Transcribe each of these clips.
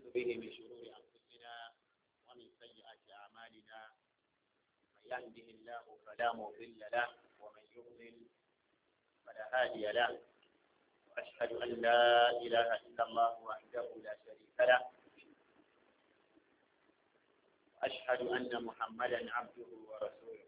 به من شرور أنفسنا ومن سيئات أعمالنا من يهده الله فلا مضل له ومن يضلل فلا هادي له وأشهد أن لا إله إلا الله وحده لا شريك له وأشهد أن محمدا عبده ورسوله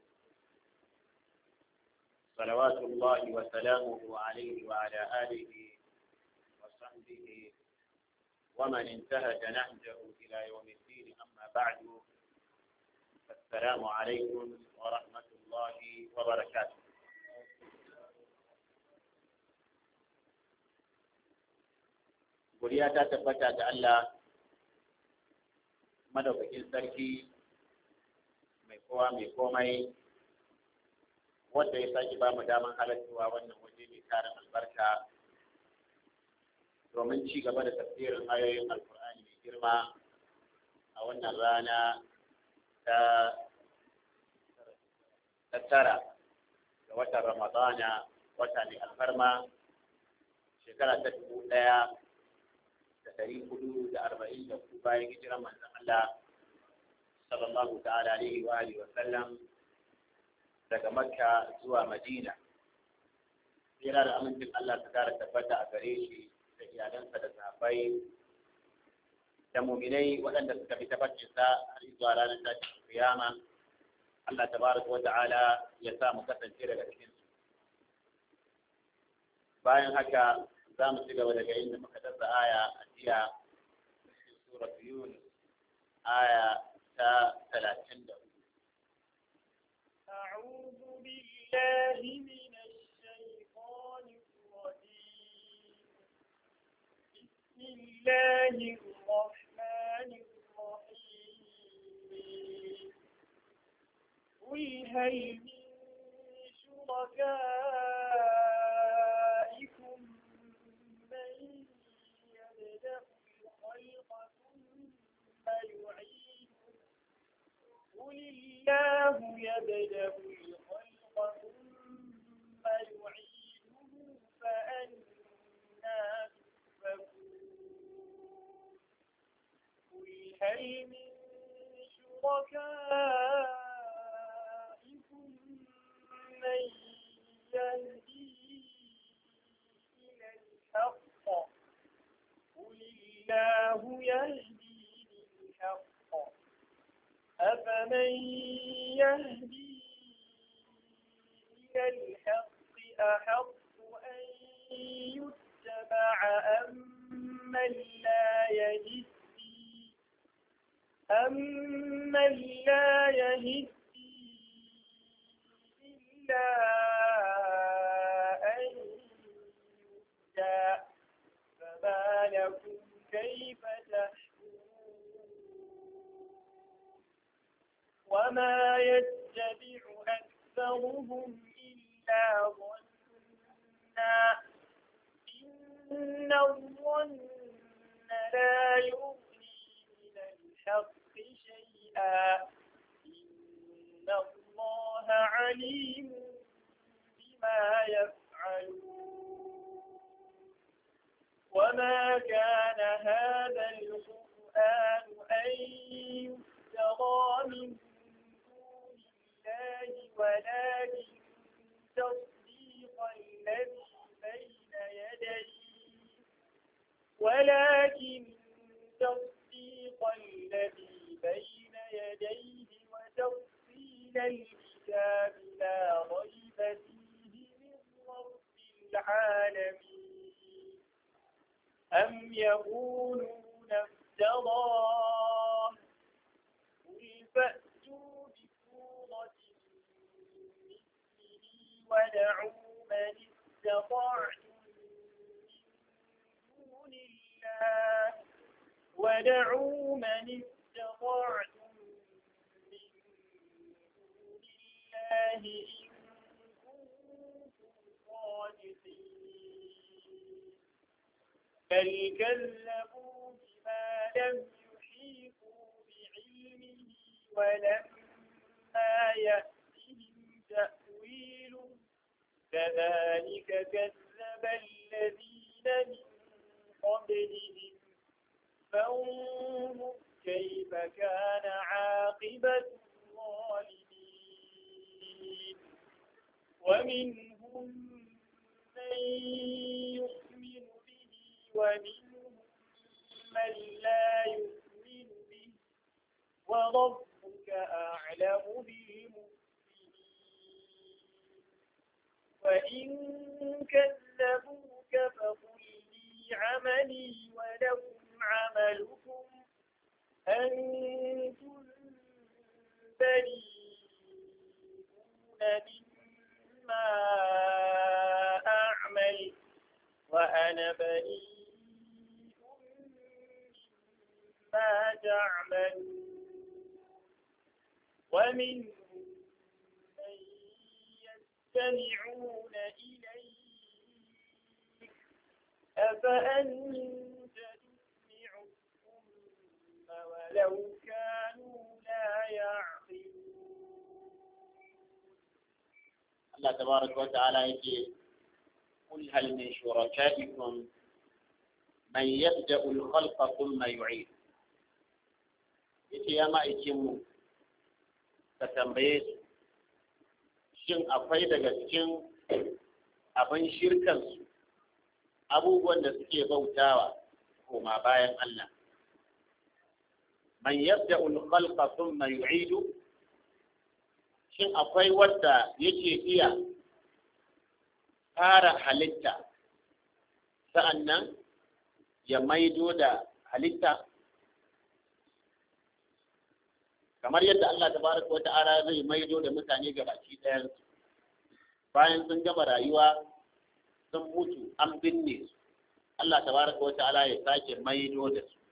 صلوات الله وسلامه عليه وعلى آله وصحبه ومن انتهج نهجه إلى يوم الدين أما بعد السلام عليكم ورحمة الله وبركاته Guriya ta tabbata ga Allah madaukakin sarki mai kowa mai komai wanda ya sake ba mu daman halartuwa wannan waje mai tarin albarka domin ci gaba da tafsirin ayoyin alkur'ani mai girma a wannan rana ta tara ga watan ramadana wata mai alfarma shekara ta dubu ɗaya da ɗari hudu da arba'in da hudu bayan hijiran manzon Allah sallallahu ta'ala alaihi wa alihi wa sallam daga Makka zuwa Madina tsira da amincin Allah ta kara tabbata a gare shi da iyalansa da sahabbai da muminai waɗanda suka fi tabbacinsa har zuwa ranar tashin kiyama Allah tabaraka wa ta'ala ya sa mu kasance daga cikin su bayan haka za mu ci gaba daga inda muka dasa aya a jiya cikin surat Yunus aya ta talatin da أعوذ بالله من الشيطان الرجيم بسم الله الرحمن الرحيم قل هل من شركائكم من يبدأ الخلق ثم يعيده قل الله يبدأ الخلق ثم يعيده فأنا تؤفكون قل هل من شركائكم من يهدي إلى الحق قل الله يهدي للحق أفمن يهدي إلى الحق أحق أن يتبع أمن لا يهدي أمن لا يهدي إلا أن يهدى فما لكم كيف تحكمون وما يتبع أكثرهم إلا ظنا إن الظن لا يغني من الحق شيئا إن الله عليم بما يفعلون وما كان هذا القرآن أن يفترى من دون الله ولكن تصديق الذي بين يديه ولكن تصديق الذي بين يديه وتفصيل الكتاب لا ريب فيه من رب العالمين أم يقولون افتراه قل فأتوا بسورة مثله ودعوا من استطعتم من دون الله ودعوا من استطعتم من دون الله إن كنتم صادقين بل كذبوا بما لم يحيطوا بعلمه ولما يأتهم تأويله كذلك كذب الذين من قبلهم فانظر كيف كان عاقبة الظالمين ومنهم من يؤمن به ومنهم من لا يؤمن به وربك أعلم بالمفسدين وإن كذبوك فقل لي عملي ولكم عملكم أنتم بريئون مما أعمل وأنا بريء مما تعملون ومنهم من يستمعون إليك أفأنت تسمع الصم ولو كانوا لا يعقلون Allah tabaraka wa ta'ala yake قل هل من شركائكم من يبدأ الخلق ثم يعيد yace ya ma'aikin mu ka tambaye su shin akwai daga cikin abin shirkansu abubuwan da suke bautawa koma bayan Allah man yabda al-khalqa thumma yu'idu shin akwai wanda yake iya fara halitta sa'annan ya maido da halitta kamar yadda Allah tabaraka wata'ala zai maido da mutane ga baki ɗayan bayan sun gama rayuwa sun mutu an binne su Allah tabaraka wata'ala ya sake maido da su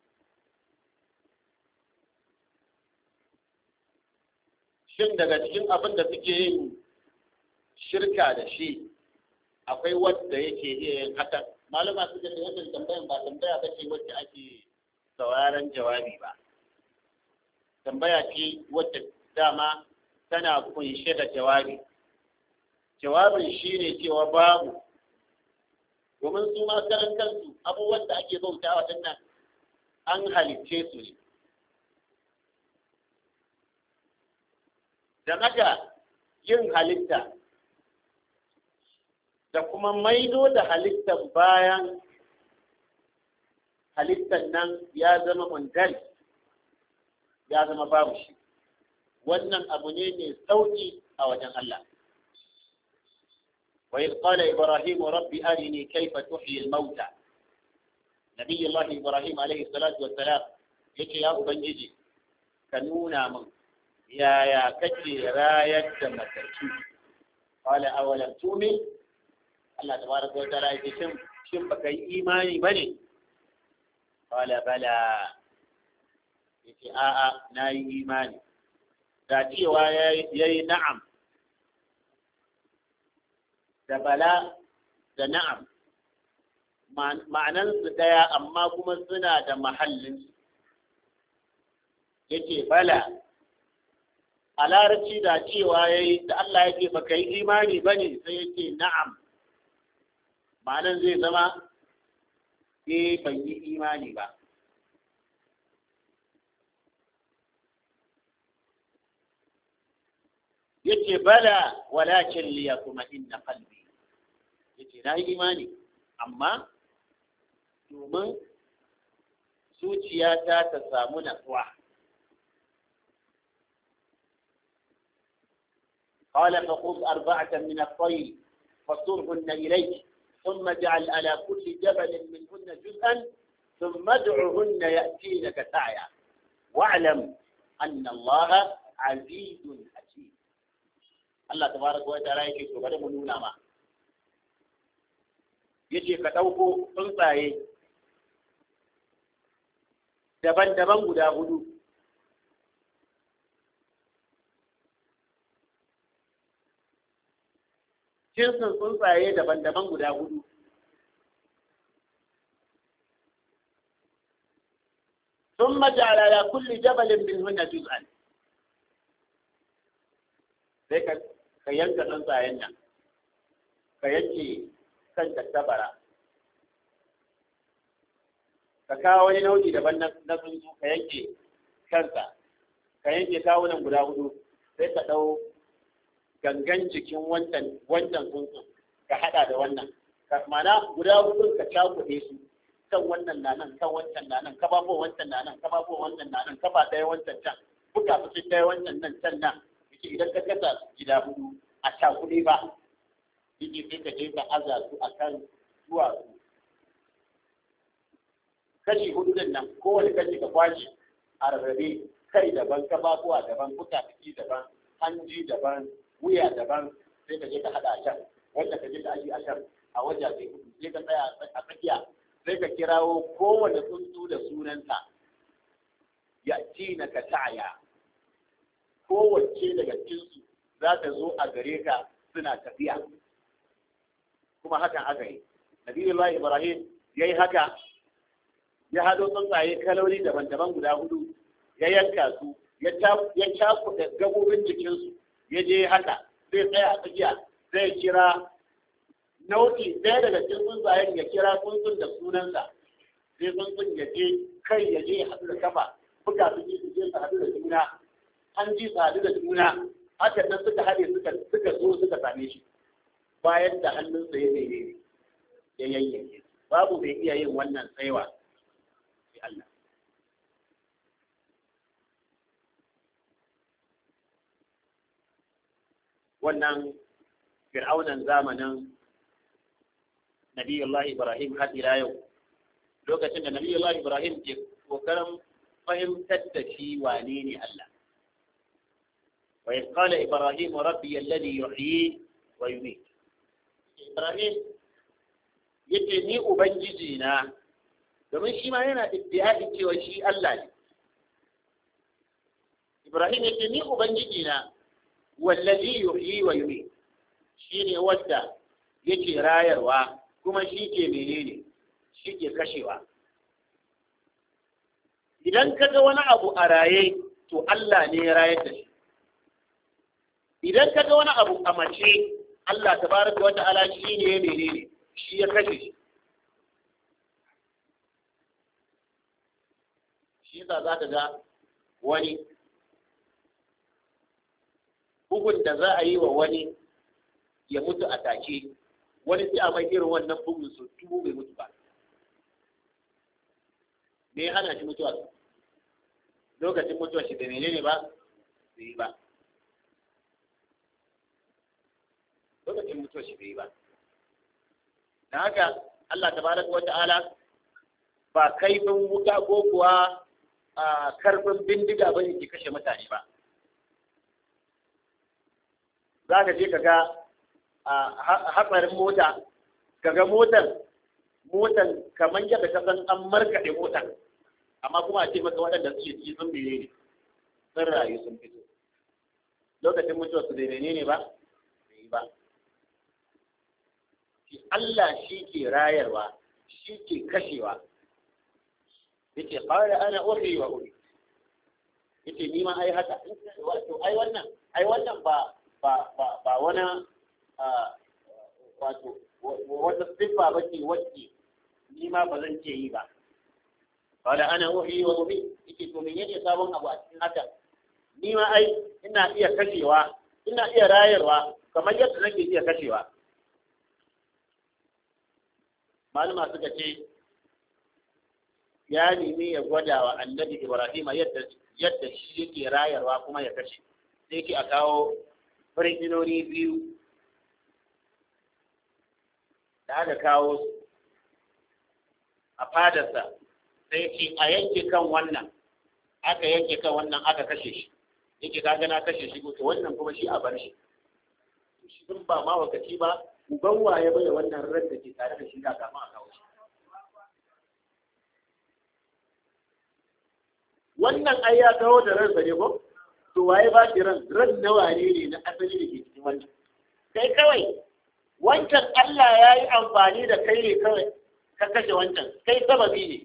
shin daga cikin abin da suke yin shirka da shi akwai wadda yake iya yin hakan malama suka ce wannan tambayan ba tambaya ba ce wacce ake sauraron jawabi ba tambaya ce wadda dama tana kunshe da jawabi jawabin shi ne cewa babu domin su ma karan kansu abubuwan da ake bauta wa nan an halicce su ne da haka yin halitta da kuma maido da halittar bayan halittar nan ya zama mundal ya zama babu shi wannan abu ne mai sauki a wajen Allah وإذ قال إبراهيم رب أرني كيف تحيي الموتى نبي الله إبراهيم عليه الصلاة والسلام يكي يا أبنجي كنونا من يا يا كتي راية متكي قال أولم تؤمن الله تبارك وتعالى يقول شم شم بكي إيماني بني قال بلى يكي آآ ناي إيماني ذاتي ويا نعم da bala da na'am ma'anansu ɗaya amma kuma suna da mahallinsu yake bala a larabci da cewa ya yi da Allah ya ce baka yi imani ba ne sai yake na'am ma'anan zai zama eh ban yi imani ba yace bala walakin liya kuma inna qalbi yace na yi imani amma domin zuciyata ta samu natsuwa قال فخذ أربعة من الطير فصرهن إليك ثم اجعل على كل جبل منهن جزءا ثم ادعهن يأتينك سعيا واعلم أن الله عزيز حكيم Allah tabaraka wa ta'ala yake to bari mu nuna ma yace ka dauko tsuntsaye daban-daban guda hudu jinsin tsuntsaye daban-daban guda hudu ثم جعل على كل جبل منهن جزءا sai ka yanka tsuntsayen nan ka yanke kan tattabara ka kawo wani nau'i daban na tsuntsu ka yanke kansa ka yanke kawunan guda hudu sai ka ɗau gangan jikin wancan wancan tsuntsun ka haɗa da wannan mana guda hudu ka cakuɗe su kan wannan na nan kan wancan na nan kafafo wancan na nan kafafo wancan na nan kafa ɗaya wancan can buga su ɗaya wancan nan can nan yake idan ka kasa gida hudu a cakuɗe ba yake sai ka je ka aza su a kan duwatsu kashi hudu din nan kowane kashi ka kwashe a rarrabe kai daban kafafuwa daban fuka daban hanji daban wuya daban sai ka je ka hada a can wanda ka je ka aji a can a wajen sai hudu sai ka tsaya a tsakiya sai ka kirawo kowane tsuntsu da sunansa ya ci na ka ta'aya kowace daga cikinsu za ta zo a gare ka suna tafiya kuma hakan aka yi nabiyullahi ibrahim ya yi haka ya hado tsuntsaye kaloli daban-daban guda hudu ya yanka su ya cakuɗa gabobin jikinsu ya je haka zai tsaya a tsakiya zai kira nau'i ɗaya daga cikin tsuntsayen ya kira tsuntsun da sunansa sai tsuntsun ya je kai ya je ya haɗu da kafa buga su ji su je su haɗu da juna an ji su haɗu da juna haka nan suka haɗe suka suka zo suka same shi bayan da hannunsa ya mene ya yayyanke babu bai iya yin wannan tsaiwa sai Allah wannan fir'aunan zamanin Nabiyullahi Ibrahim har ila yau lokacin da Nabiyullahi Ibrahim ke kokarin fahimtar da shi wane ne Allah wa in qala Ibrahim rabbi alladhi yuhyi wa yumiit Ibrahim yace ni ubangiji na domin shi ma yana iddiai cewa shi Allah ne Ibrahim yace ni ubangiji na wallazi yuhyi wa yumiit shine wanda yake rayarwa kuma shi ke menene shi ke kashewa idan ka ga wani abu a raye to Allah ne ya rayar da shi idan ka ga wani abu a mace Allah tabaraka wa ta'ala shi ne ya menene shi ya kashe shi shi yasa za ka ga wani bugun da za a yi wa wani ya mutu a take wani sai a mai irin wannan bugun su tubu bai mutu ba me ya hana shi mutuwa lokacin mutuwa shi da menene ba bai yi ba lokacin mutuwa shi bai yi ba da haka Allah tabaraka wa ta'ala ba kaifin wuta ko kuwa a karfin bindiga bane ke kashe mutane ba za ka je ka ga hatsarin mota ka ga motar motar kamar yadda ka san an markaɗe motar amma kuma a ce maka waɗanda suke ci sun bere ne sun rayu sun fito lokacin mutuwar su bai ne ba bai yi ba shi Allah shi ke rayarwa shi ke kashewa yace qala ana uhi wa uhi yace ni ma ai haka wato ai wannan ai wannan ba ba ba ba wani wato wata siffa ba ce wacce ni ma ba zan ce yi ba qala ana uhi wa uhi yace to menene sabon abu a cikin haka ni ma ai ina iya kashewa ina iya rayarwa kamar yadda nake iya kashewa malama suka ce ya nemi ya gwada wa annabi ibrahima yadda yadda shi yake rayarwa kuma ya kashe sai ke a kawo firjinoni biyu da aka kawo su a fadarsa sai ce a yanke kan wannan aka yanke kan wannan aka kashe shi yake kaga na kashe shi to wannan kuma shi a bar shi shi din ba ma wakaci ba uban waye bai wannan ran da ke tare da shi da kafin a kawo shi wannan ai ya kawo da ransa ne ko to waye ba shi ran ran na wane ne na asali da ke cikin wannan kai kawai wancan Allah ya yi amfani da kai ne kawai ka kashe wancan kai sababi ne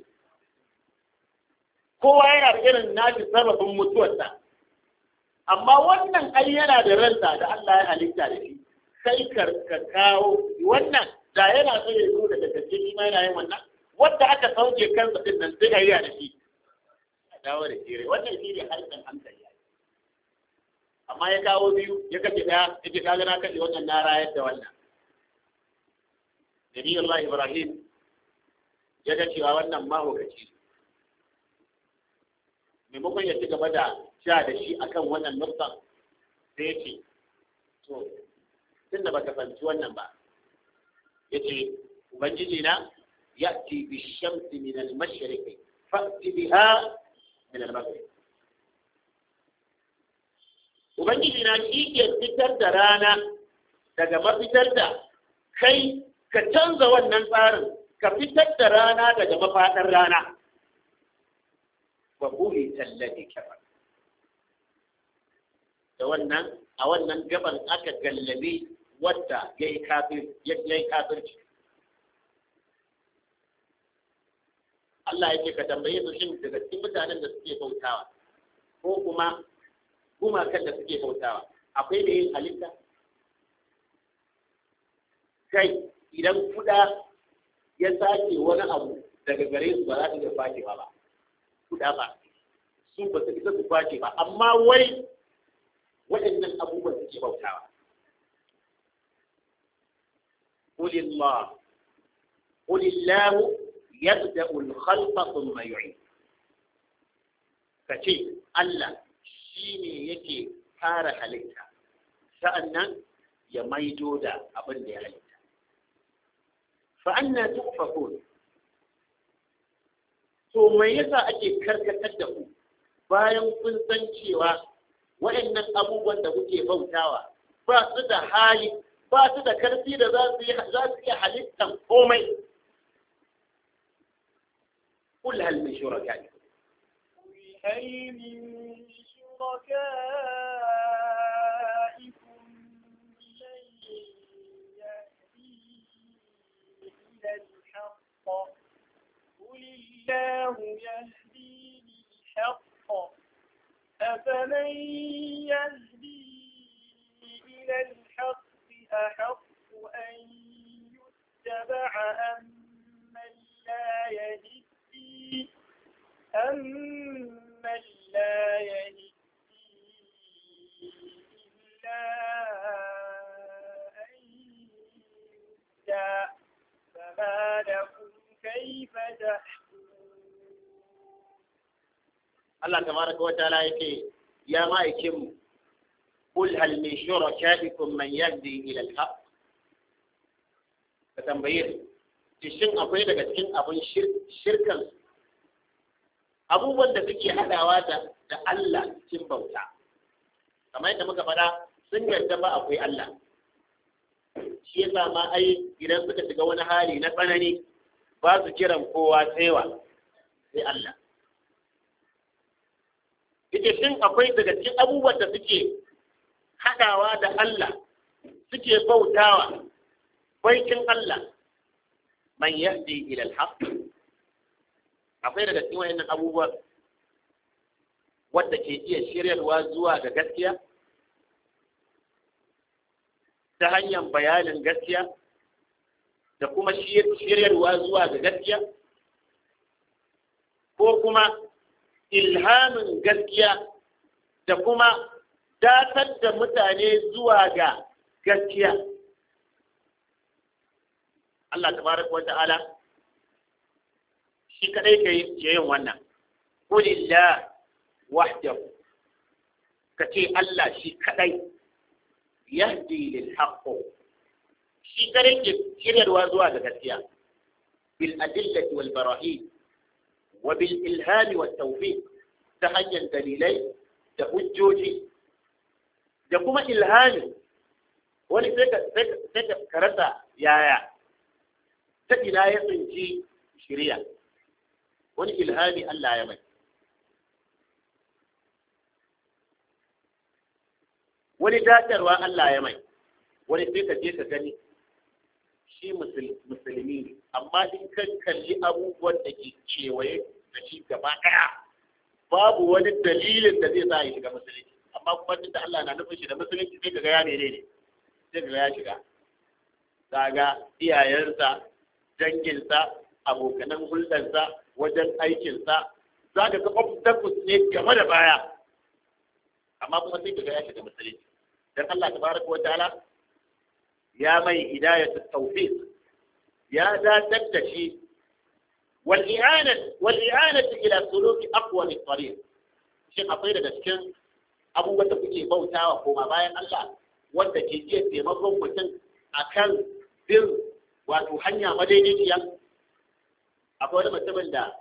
kowa yana da irin nashi sababin mutuwarsa amma wannan ai yana da ransa da Allah ya halitta da shi sai ka kawo wannan da yana so ya zo daga gaske shi ma yana yin wannan wanda aka sauke kansa din nan sai a yi da shi a dawo da shi wannan shi ne harshen hankali amma ya kawo biyu ya kashe ɗaya ya ce kaga na kashe wannan na rayar da wannan Nabi Allah Ibrahim ya ga cewa wannan mahaukaci maimakon ya ci gaba da sha da shi akan wannan nufsan sai ya ce to tunda ba ka fahimci wannan ba ya ce ubangiji na ya ci bi shamsi min al-mashriqi fa'ti biha min al-maghrib ubangiji na shi ke fitar da rana daga mafitar da kai ka canza wannan tsarin ka fitar da rana daga mafaɗar rana wa buri tallafi kafa da wannan a wannan gaban aka gallabi wadda ya yi kafirci Allah ya ce ka tambaye su shin daga cikin mutanen da suke bautawa ko kuma gumakan da suke bautawa akwai da yin halitta kai idan kuda ya sake wani abu daga gare su ba za su iya fashewa ba kuda ba su ba su isa su fashe ba amma wai waɗannan abubuwan suke bautawa قل الله قل الله يبدأ الخلق ثم يعيد kace Allah shi ne yake fara halitta sa'annan ya maido da abin da ya halitta fa'anna tu'fakun to mai yasa ake karkatar da ku bayan kun san cewa waɗannan abubuwan da kuke bautawa ba su da hali ba su da karfi da za su iya halittan komai قل هل من شركائكم هل من شركائكم من يهدي إلى الحق قل الله يهدي للحق أفمن يهدي إلى الحق أحق أن يتبع أم من لا يهدي أمن لا يهدي إلا أن يهدى فما لكم كيف تحكمون Allah tabaraka wa ta'ala yake ya ma'aikin mu qul hal min shurakaikum man yahdi ila al-haq ka tambaye ni shin akwai daga cikin abin shirkan abubuwan da suke hadawa da da Allah cikin bauta kamar yadda muka faɗa sun yarda ba akwai Allah shi yasa ma ai idan suka shiga wani hali na tsanani ba su kiran kowa saiwa sai Allah ita shin akwai daga cikin abubuwan da suke haɗawa da Allah suke bautawa baikin Allah man yahdi ila al-haq akwai daga cikin wayannan abubuwan wadda ke iya shiryarwa zuwa ga gaskiya ta hanyar bayanin gaskiya da kuma shiryarwa zuwa ga gaskiya ko kuma ilhamin gaskiya da kuma datar da mutane zuwa ga gaskiya Allah tabaraka wa ta'ala shi kadai ke yin wannan qulillah wahdahu kace Allah shi kadai yahdi lil haqq shi kadai ke shiryarwa zuwa ga gaskiya bil adillati wal barahin wa bil ilhami wat tawfiq ta hanyar dalilai da hujjoji da kuma ilhami wani sai ka karasa yaya ta ina ya tsinci shirya wani ilhami Allah ya mai wani datarwa Allah ya mai wani sai ka je ka gani shi musulmi ne amma in kan kalli abubuwan da ke kewaye da shi gaba ɗaya babu wani dalilin da zai sa ya shiga musulunci amma kuma tunda Allah na nufin shi da musulunci sai kaga ya mene ne sai kaga ya shiga kaga iyayensa danginsa abokanan hulɗarsa wajen aikinsa za ka ga obstacles ne game da baya amma kuma sai ka ga ya shiga musulunci dan Allah tabaraka wa ta'ala ya mai hidayatu tawfiq ya datar da shi wal i'anat wal i'anat ila suluki aqwa min tariq shin akwai daga cikin abubuwan da kuke bautawa koma bayan Allah wanda ke iya taimakon mutum akan bin wato hanya madaidaiciya akwai wani mutumin da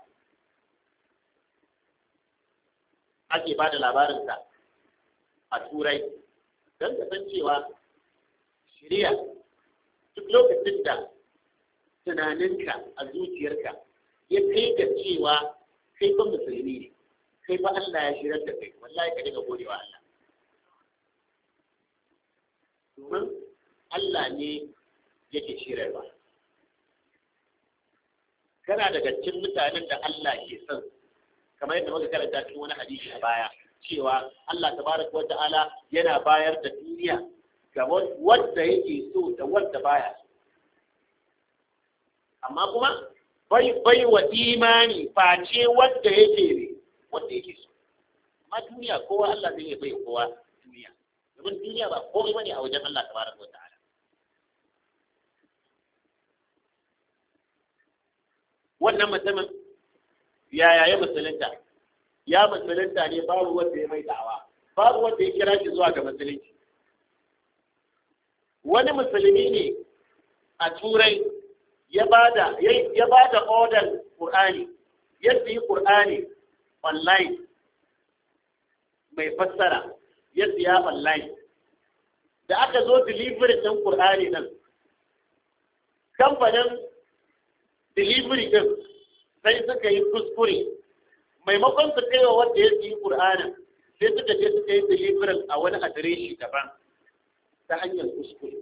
ake ba da labarinsa a turai don ka san cewa shirya duk lokacin da tunaninka a zuciyarka ya kai ga cewa kai ba musulmi ne kai ba Allah ya shirar da kai wallahi ka dinga godewa Allah domin Allah ne yake shirarwa kana daga cikin mutanen da Allah ke son kamar yadda muka karanta cikin wani hadisi a baya cewa Allah tabaraka wa ta'ala yana bayar da duniya ga wanda yake so da wanda baya so amma kuma bai bai wa imani face wanda yake ne wanda yake so amma duniya kowa Allah zai bai kowa duniya domin duniya ba komai bane a wajen Allah tabaraka wa ta'ala wannan mutumin yaya ya musulunta ya musulunta ne babu wanda ya mai da'awa babu wanda ya kira shi zuwa ga musulunci wani musulmi ne a turai ya bada ya bada order qur'ani ya yi qur'ani online mai fassara ya siya online da aka zo delivery din qur'ani nan kamfanin delivery din sai suka yi kuskure maimakon su kai wa wanda ya yi Qur'anin sai suka je suka yi delivery a wani adireshi daban ta hanyar kuskure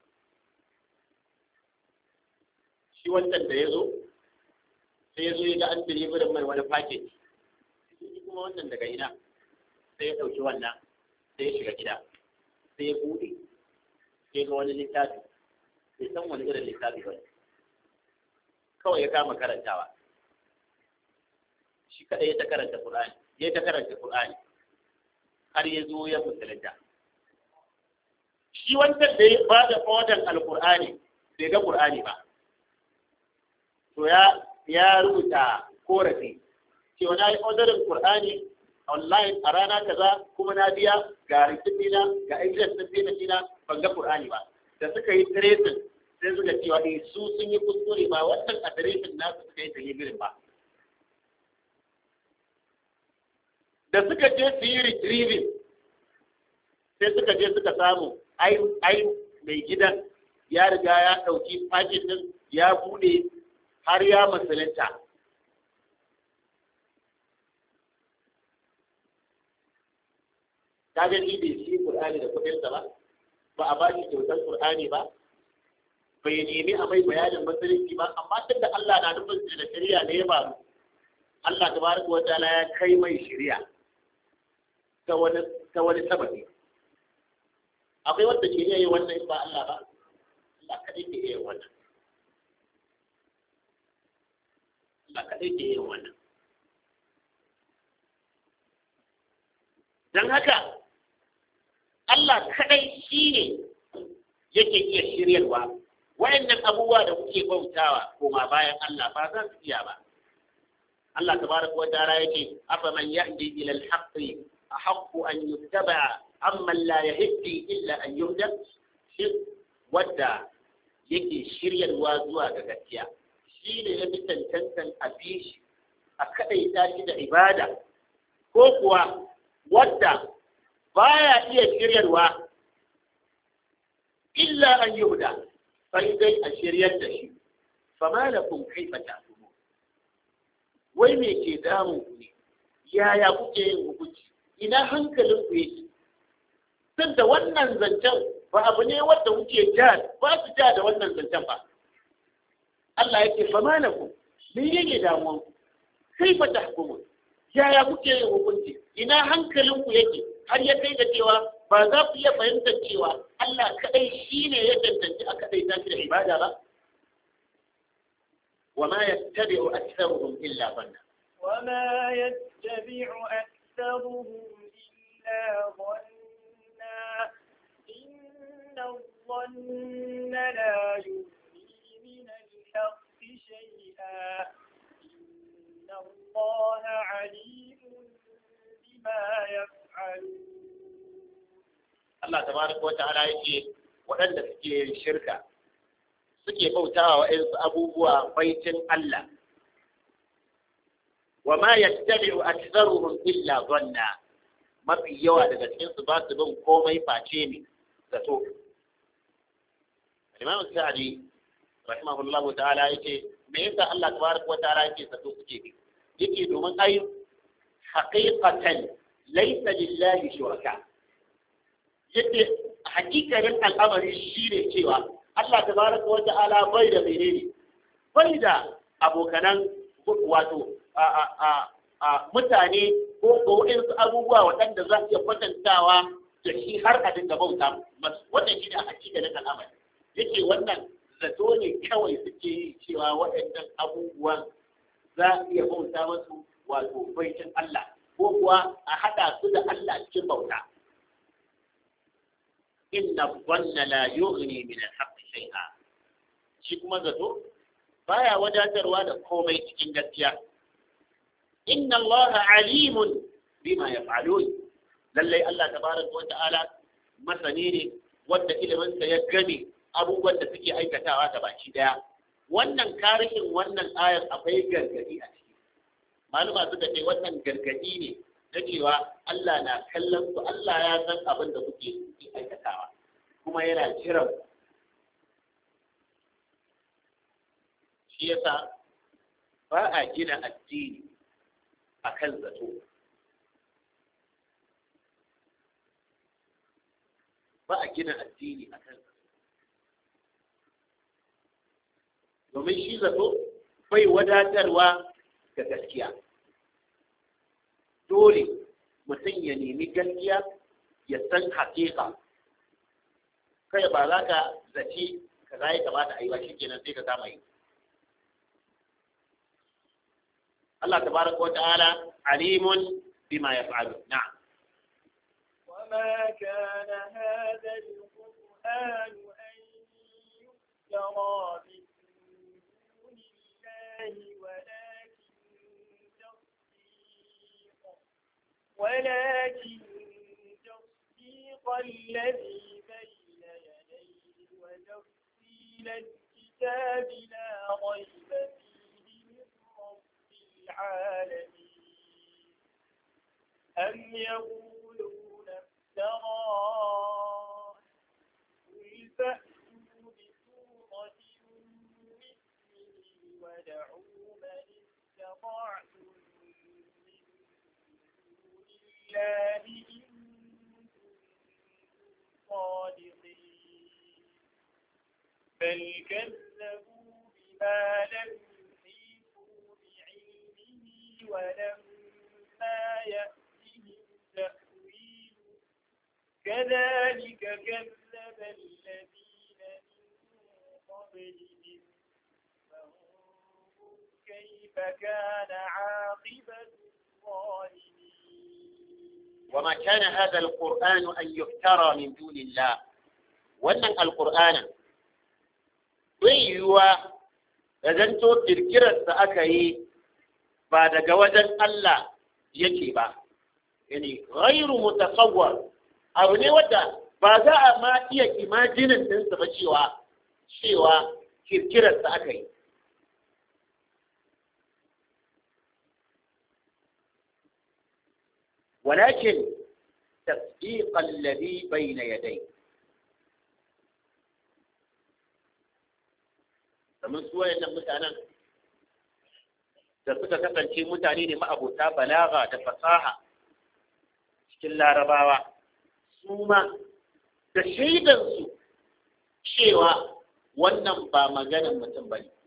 shi wancan da ya zo sai ya zo ya ga an delivery mai wani package shi kuma wannan daga ina sai ya ɗauki wannan sai ya shiga gida sai ya buɗe sai ga wani littafi bai san wani irin littafi ba kawai ya kama karantawa shi kadai ya ta karanta Qur'ani ya ta karanta Qur'ani har ya zo ya musulunta shi wancan da ya ba da order al-Qur'ani bai ga Qur'ani ba to ya ya rubuta korafi cewa na yi orderin Qur'ani online a rana kaza kuma na biya ga rikici na ga address din payment na ban ga Qur'ani ba da suka yi tracing sai suka cewa eh su sun yi kuskure ba wannan adireshin nasu suka yi delivery ba da suka je su yi retrieving sai suka je suka samu ai ai mai gidan ya riga ya ɗauki paket din ya bude har ya musulunta kaga shi bai shi Qur'ani da kuɗinsa ba ba a ba shi kyautar Qur'ani ba bai nemi a mai bayanin musulunci ba amma tunda Allah na nufin da shari'a ne ya faru Allah tabaraka wa ta'ala ya kai mai shari'a ta wani ta wani sababi akwai wanda ke iya yin wannan in ba Allah ba Allah kadai ke iya yin wannan Allah kadai ke iya yin wannan dan haka Allah kadai shine yake iya shiryarwa wayannan abubuwa da kuke bautawa koma bayan Allah ba za su iya ba Allah tabaraka wa ta'ala yake afa man yahdi ila al-haqq ahaqqu an yuttaba amma la yahdi illa an yuhda shi wadda yake shiryarwa zuwa ga gaskiya shi ne ya fi tantantan a shi a kadaita shi da ibada ko kuwa wadda baya iya shiryarwa illa an yuhda sai dai a shiryar da shi fama lakum kaifa ta'tumu wai me ke damun ku ne yaya kuke yin hukunci ina hankalin ku yake tun da wannan zancen ba abu ne wanda kuke ja ba su ja da wannan zancen ba Allah yake fama lakum me yake damuwan ku kaifa tahkumu yaya kuke yin hukunci ina hankalin ku yake har ya kai da cewa ba za ku iya fahimtar cewa Allah kadai shi ne ya dandanci a kadai ta da ibada ba wa ma yattabi'u aktharuhum illa dhanna وما يتبع أكثرهم إلا ظنا إن الظن لا يغني من الحق شيئا إن الله عليم بما يفعلون Allah tabaraka wa ta'ala yake waɗanda suke shirka suke bautawa wa'insu abubuwa baitin Allah wa ma yattabi'u aktharuhum illa dhanna mafi yawa daga cikin su ba su bin komai face ne zato Imam Sa'di rahimahullah ta'ala yace me yasa Allah tabaraka wa ta'ala yake zato suke bi yake domin ai haqiqatan laysa lillahi shuraka yake hakikarin al'amari shine cewa Allah tabaraka wa ta'ala bai da menene bai da abokanan wato a mutane ko ko waɗansu abubuwa waɗanda za su iya kwatantawa da shi har a dinga bauta masu wannan shi ne a hakikalin al'amari yake wannan zato ne kawai suke yi cewa waɗannan abubuwan za a iya bauta masu wato baitin Allah ko kuwa a haɗa su da Allah cikin bauta inna dhanna la yughni min al-haqqi shay'a shi kuma zato baya wadatarwa da komai cikin gaskiya inna Allah alimun bima yaf'alun lallai Allah tabaraka wa ta'ala masani ne wanda ilimin sa ya game abubuwan da suke aikatawa ta baki daya wannan karishin wannan ayar akwai gargadi a ciki maluma suka ce wannan gargadi ne na cewa Allah na kallon su Allah ya san abin da kuke aikatawa kuma yana jiran shi yasa ba a gina addini a kan zato ba a gina addini a kan zato domin shi zato bai wadatarwa ga gaskiya dole mutum ya nemi gaskiya ya san hakika kai ba za ka zaci ka za ya kamata a yi ba shi kenan sai ka kama yi Allah tabaraka wa ta'ala alimun bima yaf'alu na'am وما كان هذا القرآن أن يفترى من دون الله ولكن تصديق ولكن تصديق الذي بين يديه وتفصيل الكتاب لا ريب فيه من رب العالمين أم يقولون افتراه قل فأتوا بسورة مثله ودعوا من استطعتم من دون الله إن كنتم صادقين بل كذبوا بما لم يحيطوا بعلمه ولما يأتهم تأويله كذلك كذب الذين من قبلهم فانظر كيف كان عاقبة الظالمين وما كان هذا القرآن أن يفترى من دون الله wannan alƙur'anin bai yiwuwa da zanto kirkirarsa aka yi ba daga wajen Allah yake ba yani ghairu mutasawwar abu ne wadda ba za a ma iya imajinin ɗinsa ba cewa cewa kirkirarsa aka yi ولكن تصديق الذي بين يديه kamar su wayannan mutanen da suka kasance mutane ne ma'abota balaga da fasaha cikin larabawa su ma da shaidansu cewa wannan ba maganin mutum ba ne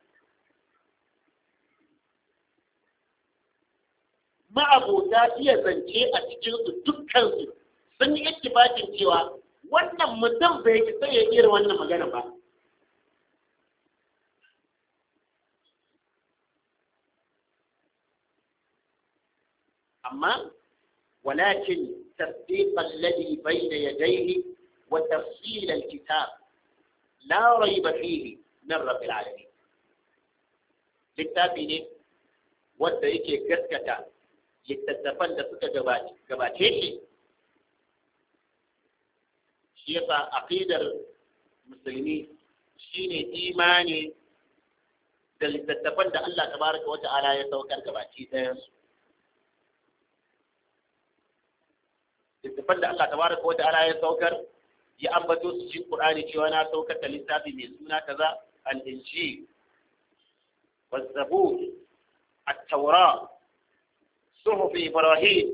ma'abota iya zance a cikinsu dukkansu sun yi ittifakin cewa wannan mutum bai ki sai ya irin wannan magana ba amma walakin tasdiq alladhi bayna yadayhi wa tafsil alkitab la rayba fihi min rabbil alamin littafi ne wanda yake gaskata littattafan da suka gabace shi shi yasa aqidar musulmi shine imani da littattafan da Allah tabaraka wa ta'ala ya saukar gabaci ɗayan su littattafan da Allah tabaraka wa ta'ala ya saukar ya ambato su cikin Qur'ani cewa na saukar da littafi mai suna kaza al-injil والزبور التوراة صحف إبراهيم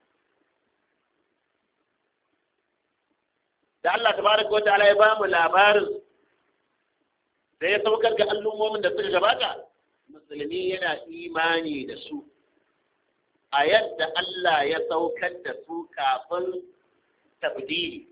da Allah tabaraka wa ta'ala ya ba mu labarin da ya saukar ga al'ummomin da suka gabata musulmi yana imani da su a yadda Allah ya saukar da su kafin tabdili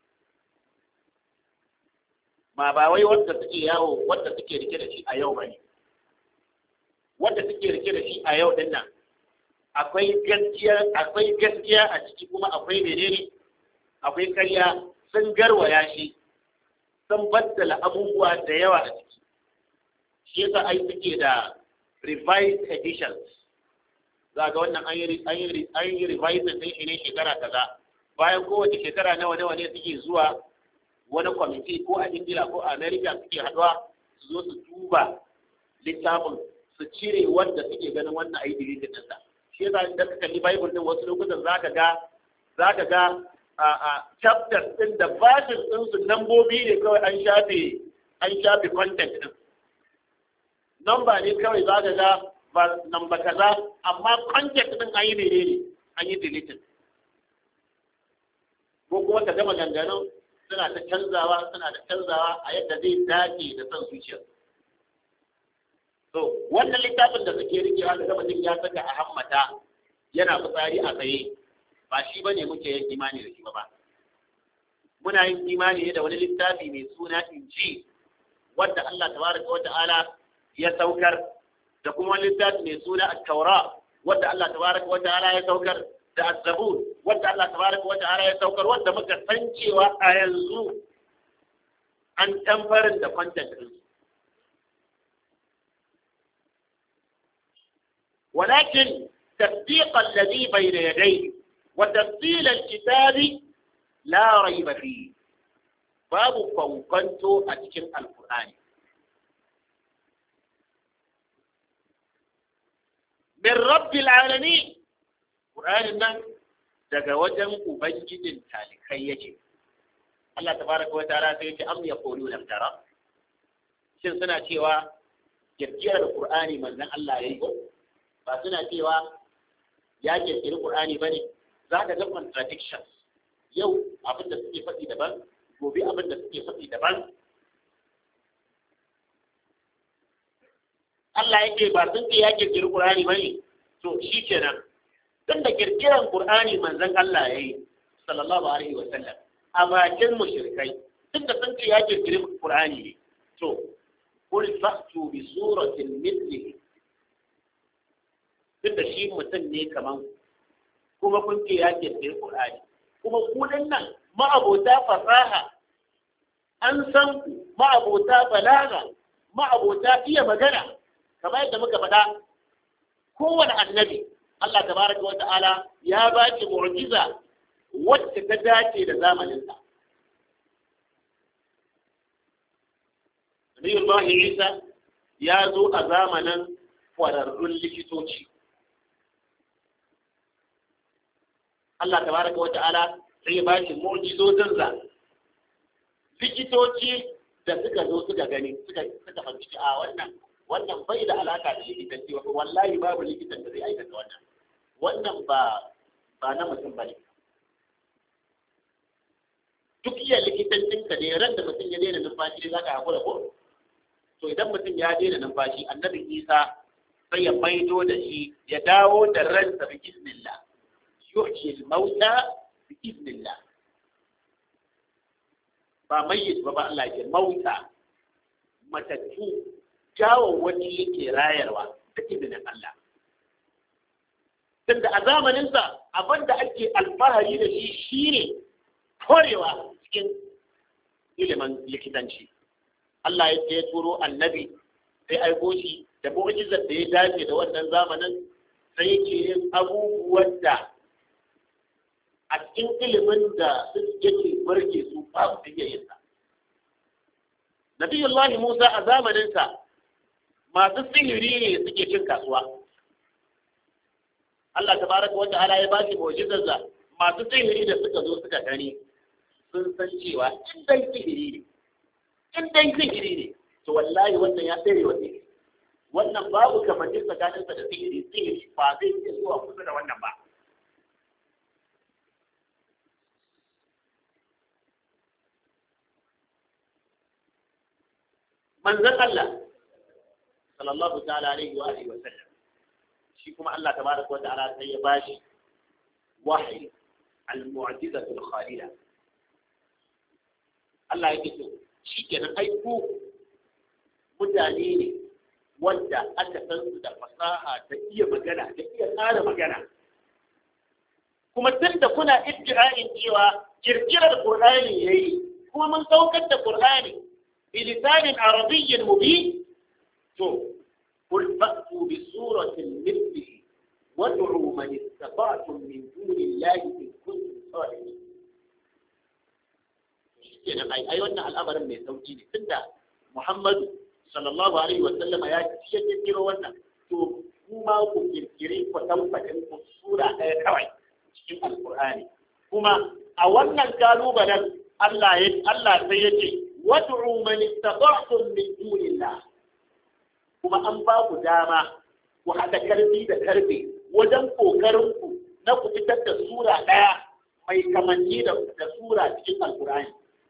ma ba wai wanda suke yawo wanda suke rike da shi a yau bane wanda suke rike da shi a yau din nan akwai gaskiya akwai gaskiya a ciki kuma akwai menene akwai karya sun garwaya shi sun baddala abubuwa da yawa a ciki shi yasa ai suke da revised editions za ga wannan an yi an yi revised din shi ne shekara kaza bayan kowace shekara nawa nawa ne suke zuwa wani kwamiti ko a ingila ko a america suke haɗuwa su zo su duba littafin su cire wanda suke ganin wannan ayi deleted ɗinsa shi yasa idan ka kalli bible din wasu lokutan zaka ga zaka ga a a chapters din da verses din su nambobi ne kawai an shafe an shafe content din number ne kawai zaka ga ba number kaza amma content din an yi menene an yi deleted ko kuma ka gama ganganun suna ta canzawa suna da canzawa a yadda zai dace da son zuciya to wannan littafin da suke rikewa da mutum ya saka a hammata yana fitsari a tsaye ba shi bane muke yin imani da shi ba muna yin imani ne da wani littafi mai suna inji wanda Allah tabaraka wa ta'ala ya saukar da kuma wani littafi mai suna at-taura wanda Allah tabaraka wa ta'ala ya saukar da az-zabur wanda Allah tabaraka wa ta'ala ya saukar wanda muka san cewa a yanzu an tamfarin da content din ولكن تصديق الذي بين يديه وتفصيل الكتاب لا ريب فيه باب فوقنتو أتكن القرآن من رب العالمين القرآن nan daga wajen ubangijin talikai yake Allah tabaraka wa ta'ala sai yake am yaqulu naftara shin suna cewa kirkirar Qur'ani manzon Allah yayi ko ba suna cewa ya kirkiri Qur'ani ba ne za ka ga contradictions yau abin da suke faɗi daban gobe abin da suke faɗi daban Allah yake ba sun ce ya kirkiri Qur'ani ba ne to shi kenan tun da kirkiran Qur'ani manzon Allah ya yi sallallahu alaihi wa sallam a bakin mushrikai tun da sun ce ya kirkiri Qur'ani ne to qul fa'tu bi suratin mithlihi duk da shi mutum ne kaman kuma kun ce ya kirkiri Qur'ani kuma ku nan ma'abota fasaha an san ku ma'abota balaga ma'abota iya magana kamar yadda muka faɗa kowane annabi Allah tabaraka wa ta'ala ya ba ki mu'jiza wacce ta dace da zamaninsa Nabiyullahi Isa ya zo a zamanin kwararrun likitoci Allah tabaraka wa ta'ala sai ya bashi mu'jizozin za likitoci da suka zo suka gani suka suka fahimci a wannan wannan bai da alaka da likitanci wallahi babu likitan da zai aikata wannan wannan ba ba na mutum bane duk iya likitancin ka ne ran da mutum ya daina numfashi ne zaka hakura ko to idan mutum ya daina numfashi annabi Isa sai ya maido da shi ya dawo da ransa bi iznillah yuhyi al-mauta bi iznillah ba mayyit ba ba Allah ke mauta matattu jawo wani yake rayarwa da izinin Allah tunda a zamaninsa abin da ake alfahari da shi shine korewa cikin ilimin likitanci Allah ya ya turo annabi sai aiko shi da mu'jizar da ya dace da wannan zamanin sai yake yin abubuwan da a cikin ilimin da yake barke su babu da yin sa Nabiyullahi Musa a zamaninsa masu sihiri ne suke cin kasuwa Allah tabaraka wa ta'ala ya bashi mu'jizar da masu sihiri da suka zo suka gani sun san cewa in dai sihiri ne in dai sihiri ne to wallahi wannan ya tsere wa sihiri wannan babu kamancin tsakaninsa da sihiri sihiri ba zai iya zuwa kusa da wannan ba manzon Allah sallallahu ta'ala alaihi wa alihi wa sallam shi kuma Allah tabaraka wa ta'ala sai ya bashi wahyi al-mu'jizatu al-khalida Allah yake so shi kenan aiko mutane ne wanda aka san su da fasaha da iya magana da iya tsara magana kuma tun da kuna iddia'in cewa kirkirar Qur'ani yayi kuma mun saukar da Qur'ani بلسان عربي مبين تو قل فأتوا بسورة مثله وادعوا من استطعتم من دون الله إن كنتم صادقين kenan ai ai wannan al'amarin mai sauki ne tunda Muhammadu sallallahu alaihi wa sallam ya ce ya kiro wannan to kuma ku kirkire ku tabbatin ku sura ɗaya kawai cikin alqur'ani kuma a wannan kalubalen Allah ya Allah sai ya ce wad'u man istata'tum min dunillah kuma an ba ku dama ku haɗa karfi da karfe wajen kokarin ku na ku fitar da sura ɗaya mai kamanni da sura cikin alqur'ani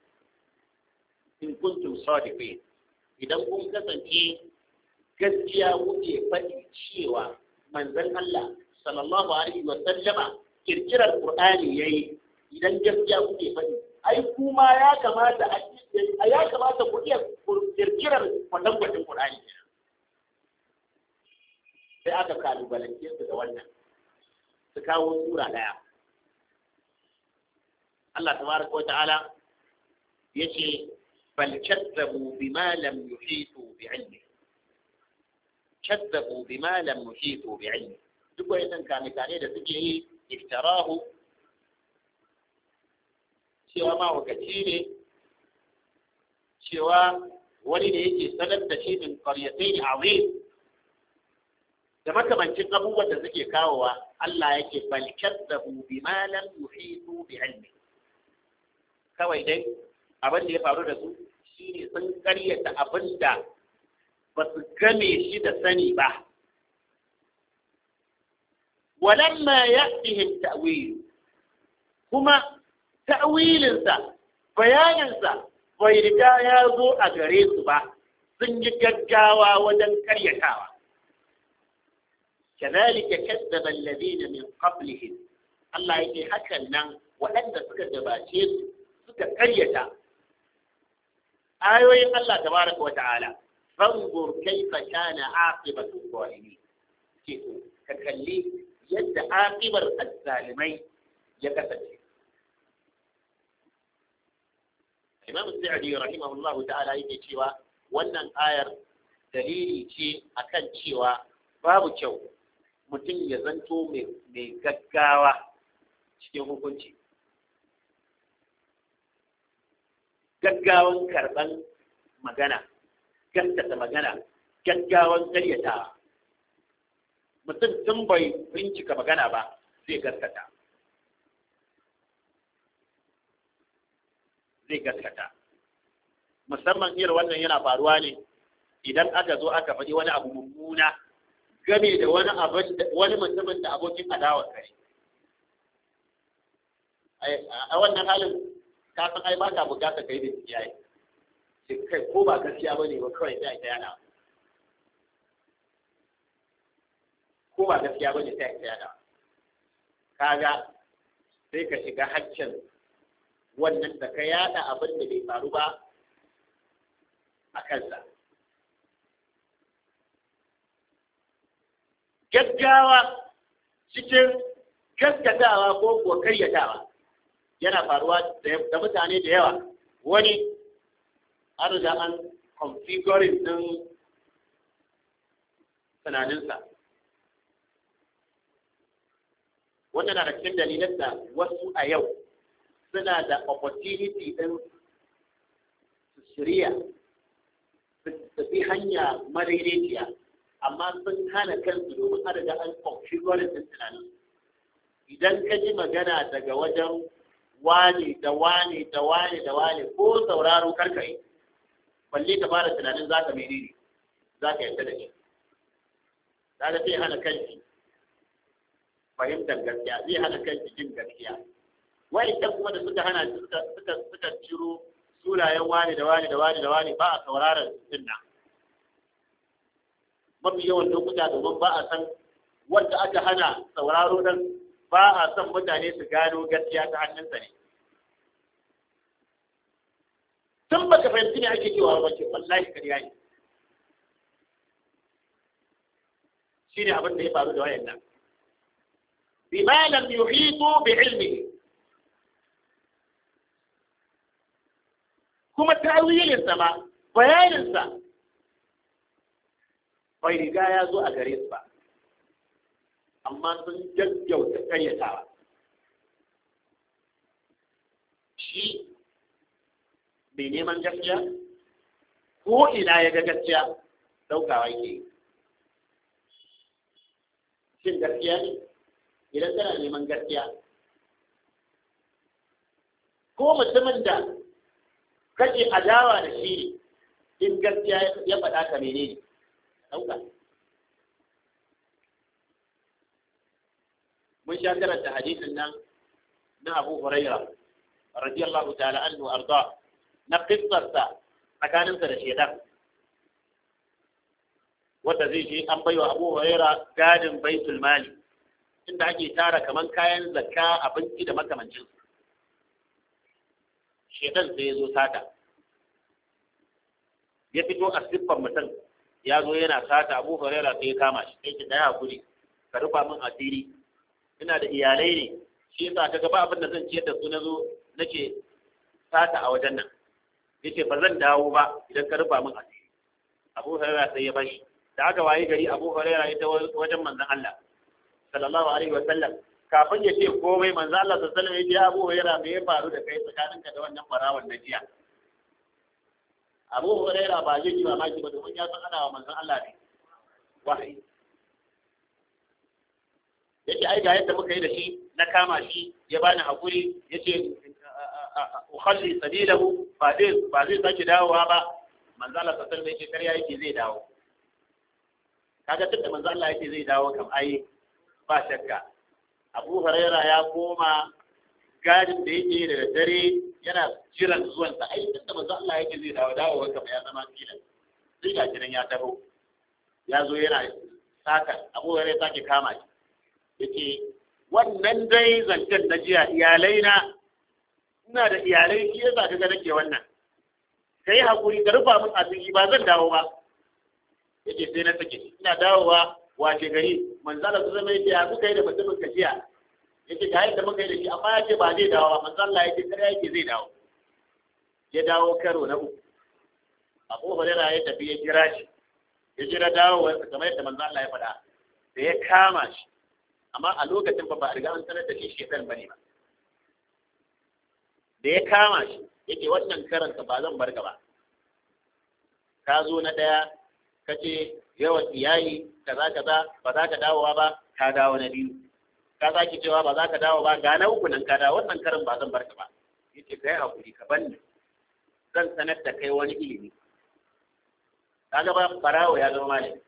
in kuntum sadiqin idan kun kasance gaskiya kuke faɗi cewa manzon Allah sallallahu alaihi wa sallama kirkirar Qur'ani yayi idan gaskiya kuke faɗi ai kuma ya kamata a ya kamata ku iya kirkirar wannan gwajin Qur'ani sai aka kalubalance su da wannan su kawo sura daya Allah tabaraka wa ta'ala yace بل كذبوا بما لم يحيطوا بعلمه كذبوا بما لم يحيطوا بعلمه duk wayannan kame-kame da suke yi iftarahu cewa ma wakaci ne cewa wani ne yake sanar da shi min qaryatain azim da makamancin abubuwan da suke kawowa Allah yake bal kadzabu bima lam yuhitu bi ilmi kawai dai abin da ya faru da su shine sun karyata abin da ba su game shi da sani ba walamma ya'tihim ta'wil kuma ta'wilinsa bayaninsa bai riga ya zo a gare su ba sun yi gaggawa wajen karyatawa كذلك كذب الذين من قبلهم الله يجي حكى لنا وأن سكت جباشير سكت قرية آيوين الله تبارك وتعالى فانظر كيف كان عاقبة الظالمين كيف ككلي يد عاقبة الظالمين يكتب Imam Sa'di rahimahullahu ta'ala yake cewa wannan ayar dalili ce akan cewa babu kyau mutum ya zanto mai gaggawa cikin hukunci gaggawan karɓan magana gaskata magana gaggawan karyata mutum tun bai bincika magana ba zai gaskata zai gaskata musamman irin wannan yana faruwa ne idan aka zo aka faɗi wani abu mummuna game da wani abin wani mutumin da abokin adawa kai a wannan halin ka san ai ba ka bukata kai da kiyaye sai kai ko ba gaskiya bane ba kawai sai ta yana ko ba gaskiya bane sai ta yana kaga sai ka shiga haccin wannan da ka yada abin da bai faru ba a kansa gaggawa cikin gaskatawa ko kuwa karyatawa yana faruwa da mutane da yawa wani an riga an configuring din tunaninsa wanda na da cikin dalilan da wasu a yau suna da opportunity din su shirya su tafi hanya madaidaiciya amma sun hana kansu domin an riga an configuring din tunanin idan ka ji magana daga wajen wani da wani da wani da wani ko sauraro karka yi balle ka fara tunanin za ka menene za ka yadda da shi za ka sai hana kanki fahimtar gaskiya zai hana kanki jin gaskiya wa'ancan kuma da suka hana suka suka suka ciro sunayen wani da wani da wani da wani ba a sauraron sunna mafi yawan lokuta domin ba a san wanda aka hana sauraro dan ba a son mutane su gano gaskiya ta hannunsa ne tun ba ka fahimci ne ake cewa wace wallahi ƙarya ne shi ne abin da ya faru da wayan nan bima lam yuhitu bi ilmihi kuma tawilinsa ma bayaninsa bai riga ya zo a gare su ba amma sun gaggauta karyatawa shi mai neman gaskiya ko ina ya ga gaskiya daukawa yake shin gaskiya ne idan kana neman gaskiya ko mutumin da kake adawa da shi in gaskiya ya faɗa ka menene dauka mun sha karanta hadisin nan na Abu Huraira radiyallahu ta'ala anhu arda na qissarsa tsakaninsa da shedan wanda zai je an baiwa Abu Huraira gadin baitul mali inda ake tara kaman kayan zakka abinci da makamancin shedan sai ya zo sata ya fito a siffar mutum ya zo yana sata Abu Huraira sai ya kama shi sai ki daya hakuri ka rufa min asiri ina da iyalai ne shi yasa kaga ba abin da zan ciyar da su na zo nake sata a wajen nan yace ba zan dawo ba idan ka rufa min asiri Abu Hurairah sai ya bashi da aka waye gari Abu Hurairah ita wajen manzon Allah sallallahu alaihi wa sallam kafin ya ce komai manzon Allah sallallahu alaihi wa sallam ya ce Abu Hurairah me ya faru da kai tsakaninka da wannan farawan na jiya Abu Hurairah ba zai ji mamaki ba domin ya san ana wa manzon Allah ne wahayi yace ai ga yadda muka yi da shi na kama shi ya bani hakuri yace ukhalli sabilahu ba zai ba zai sake dawowa ba manzo Allah sallallahu alaihi wasallam kariya yake zai dawo kaga tunda manzo Allah yake zai dawo kam ai ba shakka Abu Huraira ya koma gadin da yake da dare yana jiran zuwan sa ai tunda manzo Allah yake zai dawo dawo kam ya zama filan sai ga kiran ya taho ya zo yana saka Abu Huraira sake kama shi yake wannan dai zancen na jiya iyalai na ina da iyalai shi yasa ka ga nake wannan kai hakuri ka rufa min asiri ba zan dawo ba yake sai na sake ina dawowa wace gari manzala su zama yake ya kuka yi da mutumin ka jiya yake ga yadda muka yi da shi amma ya ce ba zai dawo ba manzala yake kare yake zai dawo ya dawo karo na uku abu hurera ya tafi ya jira shi ya jira dawo kamar yadda manzala ya faɗa da ya kama shi amma a lokacin ba ba a riga an sanar da shi shekar bane ba da ya kama shi yake wannan karanta ba zan bar ba ka zo na ɗaya ka ce yawan iyali kaza kaza ba za ka dawowa ba ka dawo na biyu ka sake cewa ba za ka dawo ba ga na uku nan ka dawo wannan karin ba zan bar ka ba yace kai hakuri ka banni zan sanar da kai wani ilimi kaga ba farawo ya zama malami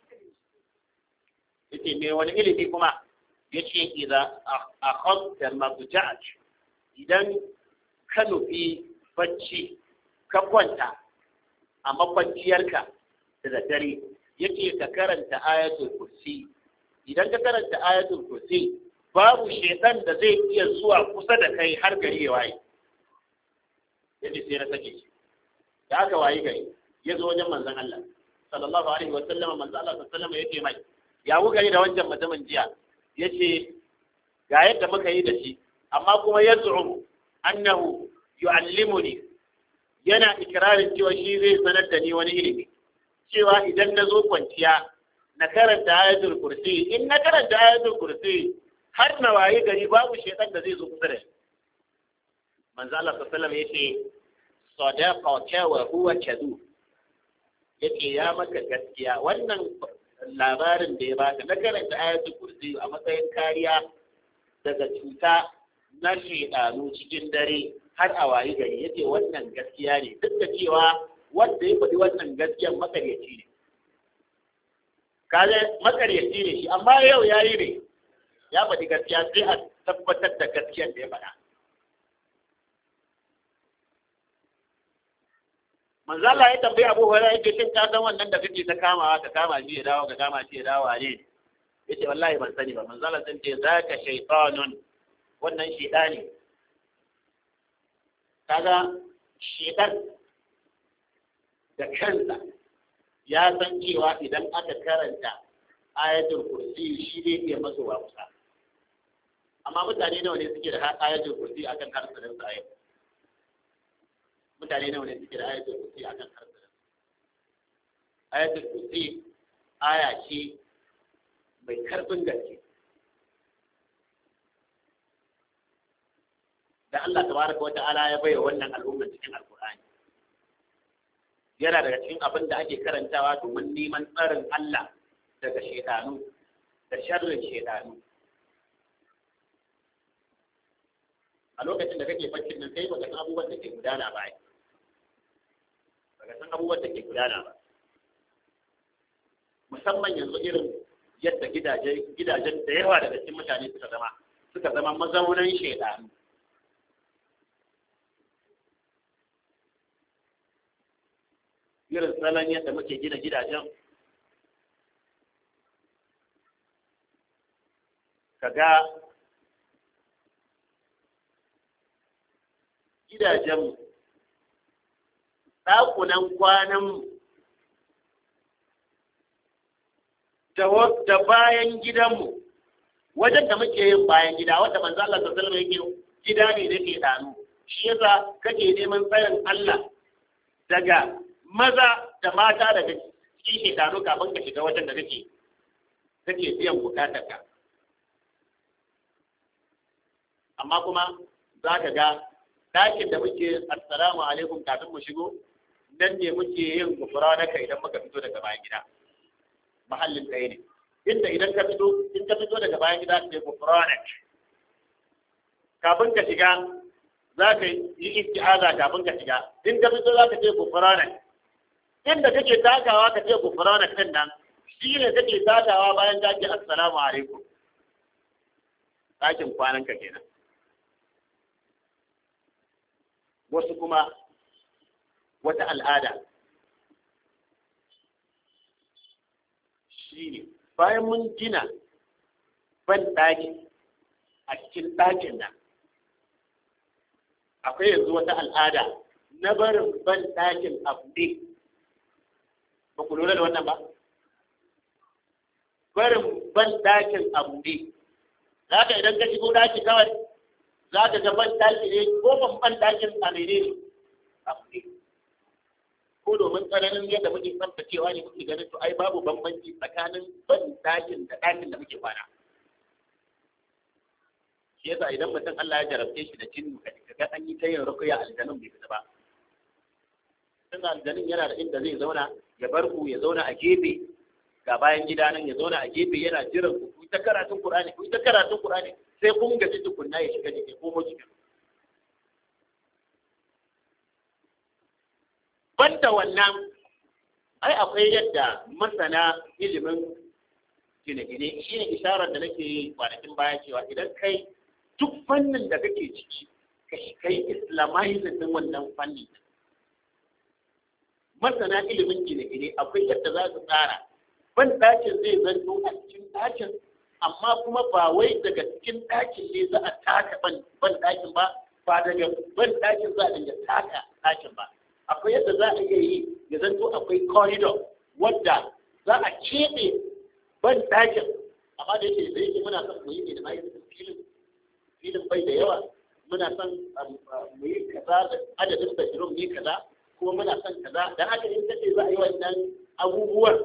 yace me wani ilimi kuma yace idan akhadta mabja'at idan ka nufi bacci ka kwanta a makwanciyarka da daddare yake ka karanta ayatul kursi idan ka karanta ayatul kursi babu shedan da zai iya zuwa kusa da kai har gari ya waye yace sai na sake shi da aka waye gari ya zo wajen manzon Allah sallallahu alaihi wa sallam manzon Allah sallallahu alaihi wa sallam yake mai ya gari da wancan mutumin jiya yace ga yadda muka yi da shi amma kuma yaz'um annahu yu'allimuni yana ikirarin cewa shi zai sanar da ni wani ilimi cewa idan na zo kwanciya na karanta ayatul kursi in na karanta ayatul kursi har na waye gari babu shaitan da zai zo kusa da shi manzo Allah sallallahu alaihi wasallam yace sadaqaka wa huwa kadhub yace ya maka gaskiya wannan labarin da ya baka na karanta ayatul kursi a matsayin kariya daga cuta na shaidanu cikin dare har a wayi gari yace wannan gaskiya ne duk da cewa wanda ya faɗi wannan gaskiyan makaryaci ne kaga makaryaci ne shi amma yau ya yi ne ya faɗi gaskiya sai a tabbatar da gaskiyan da ya faɗa manzo Allah ya tambayi Abu Hurairah yake shin ka san wannan da kake ta kamawa ka kama shi ya dawo ka kama shi ya dawo ne yace wallahi ban sani ba manzo Allah sun ce zaka shaytanun wannan shaytani kaga shaytan da kansa ya san cewa idan aka karanta ayatul kursi shi ne iya maso wa kusa amma mutane nawa ne suke da ayatul kursi akan harsunan sa yau mutane nawa ne suke da ayatul kursi akan harsunan ayatul kursi aya ce mai karfin gaske da Allah tabaraka wa ta'ala ya bayyana wannan al'ummar cikin alkur'ani yana daga cikin abin da ake karantawa domin neman tsarin Allah daga shedanu da sharrin shedanu a lokacin da kake baccin nan kai baka san abubuwan da ke gudana ba baka san abubuwan da ke gudana ba musamman yanzu irin yadda gidaje gidajen da yawa daga cikin mutane suka zama suka zama mazaunan shedanu irin salon yadda muke gina gidajen kaga gidajenmu ɗakunan kwananmu da bayan gidanmu wajen da muke yin bayan gida wanda manzo Allah sallallahu alaihi yake gida ne da ke danu shi yasa kake neman tsarin Allah daga maza da mata daga cikin shekaru kafin ka shiga wajen da kake kake biyan bukatarka amma kuma za ka ga ɗakin da muke assalamu alaikum kafin mu shigo nan ne muke yin gufura na kai idan muka fito daga bayan gida mahallin ɗaya ne inda idan ka fito in ka fito daga bayan gida ka gufura kafin ka shiga za ka yi isti'aza kafin ka shiga in ka fito za ka ce gufura inda kake takawa ka ce gufrana kan nan shi ne kake takawa bayan ka ce assalamu alaikum ɗakin kwanan ka kenan wasu kuma wata al'ada shi ne bayan mun gina ban ɗaki a cikin ɗakin nan akwai yanzu wata al'ada na barin ban ɗakin a buɗe ba ku lura da wannan ba barin ban ɗakin a buɗe za ka idan ka shigo ɗaki kawai za ka ga ban ɗaki ne ko ban ban ɗakin a mene ne a buɗe ko domin tsananin yadda muke tsaftacewa ne muke ganin to ai babu bambanci tsakanin ban ɗakin da ɗakin da muke kwana shi yasa idan mutum Allah ya jarabce shi da jinnu ka ga an yi ta yin rukuya aljanun bai fita ba tun aljanin yana da inda zai zauna ya bar ku ya zauna a gefe ga bayan gida nan ya zauna a gefe yana jiran ku ku ta karatun Qur'ani ku ta karatun Qur'ani sai kun gaji tukunna ya shiga jiki ko moji banda wannan ai akwai yadda masana ilimin gine-gine shi ne isharar da nake yi kwanakin baya cewa idan kai duk fannin da kake ciki kai islamizing din wannan fanni masana ilimin gine-gine akwai yadda za su tsara ban ɗakin zai zanto a cikin ɗakin amma kuma ba wai daga cikin ɗakin ne za a taka ban ɗakin ba ba daga ban ɗakin za a dinga taka ɗakin ba akwai yadda za a iya yi ya zanto akwai corridor wadda za a keɓe ban ɗakin amma da yake da yake muna son mu yi ne da mai filin filin bai da yawa muna son mu yi kaza da adadin bedroom ne kaza kuma muna son kaza dan haka in kace za a yi wannan abubuwan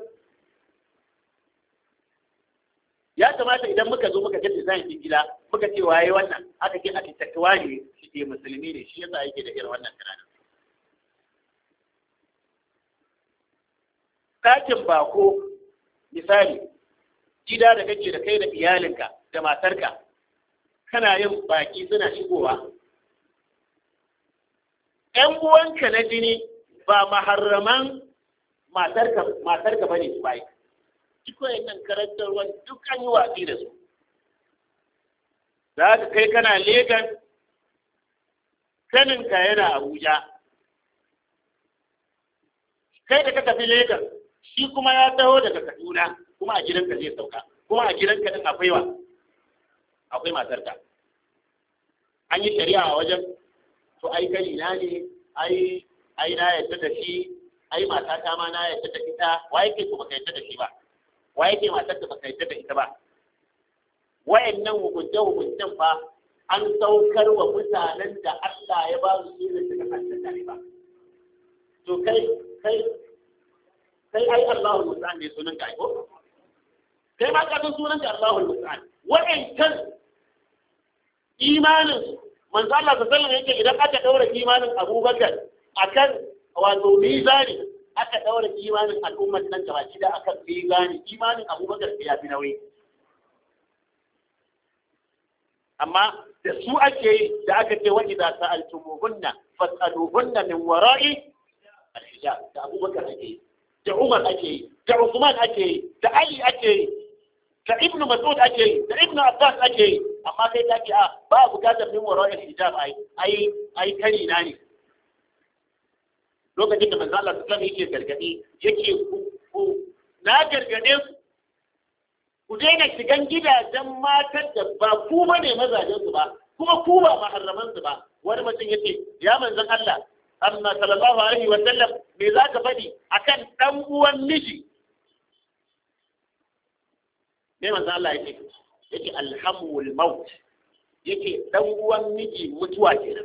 ya kamata idan muka zo muka ga design din gida muka ce waye wannan aka ce architect wani shi ke musulmi ne shi yasa yake da irin wannan tunanin ɗakin bako misali gida da kake da kai da iyalinka da matarka kana yin baki suna shigowa ‘yan uwanka na jini ba maharraman matarka ba ne su bai duk wayannan karantarwar duk an yi watsi da su za ka kai kana legan kaninka yana abuja kai da ka tafi legan shi kuma ya taho daga kaduna kuma a gidanka zai sauka kuma a gidanka din akwai wa akwai matarka an yi shari'a a wajen to ai kai na ne ai ai na yadda da shi ai matata ma na yadda da ita wa yake ko baka yadda da shi ba wa yake matar da baka yadda da ita ba wayannan hukunce hukuncen fa an saukar wa mutanen da Allah ya ba su shi da suka kanta ba to kai kai sai ai Allahul Musta'an ne sunan ka ko kai ma ka san sunan ka Allahul Musta'an wa'ancan imanin manzo Allah sallallahu alaihi yake idan aka daura imanin Abubakar akan wato mizani aka daura imanin al'ummar nan gaba da akan mizani imanin Abubakar ya fi nauyi amma da su ake yi da aka ce wa idza sa'altumuhunna fas'aluhunna min wara'i al-hijab da Abubakar ake yi da Umar ake yi, da Usman ake yi, da Ali ake yi, da Ibn Mas'ud ake yi, da Ibn Abbas ake yi, amma kai ta ce a ba bukatar min wara ya hijab ai ai ai kani na ne. Lokacin da manzo Allah sallallahu alaihi yake gargadi yake ku ku na gargade ku ku daina shigan gidajen matan da ba ku bane mazajen su ba kuma ku ba maharraman su ba wani mutum yace ya manzon Allah amma sallallahu alaihi wa sallam me za ka faɗi akan ɗan uwan miji me manzo Allah yake yake alhamul maut yake ɗan uwan miji mutuwa kenan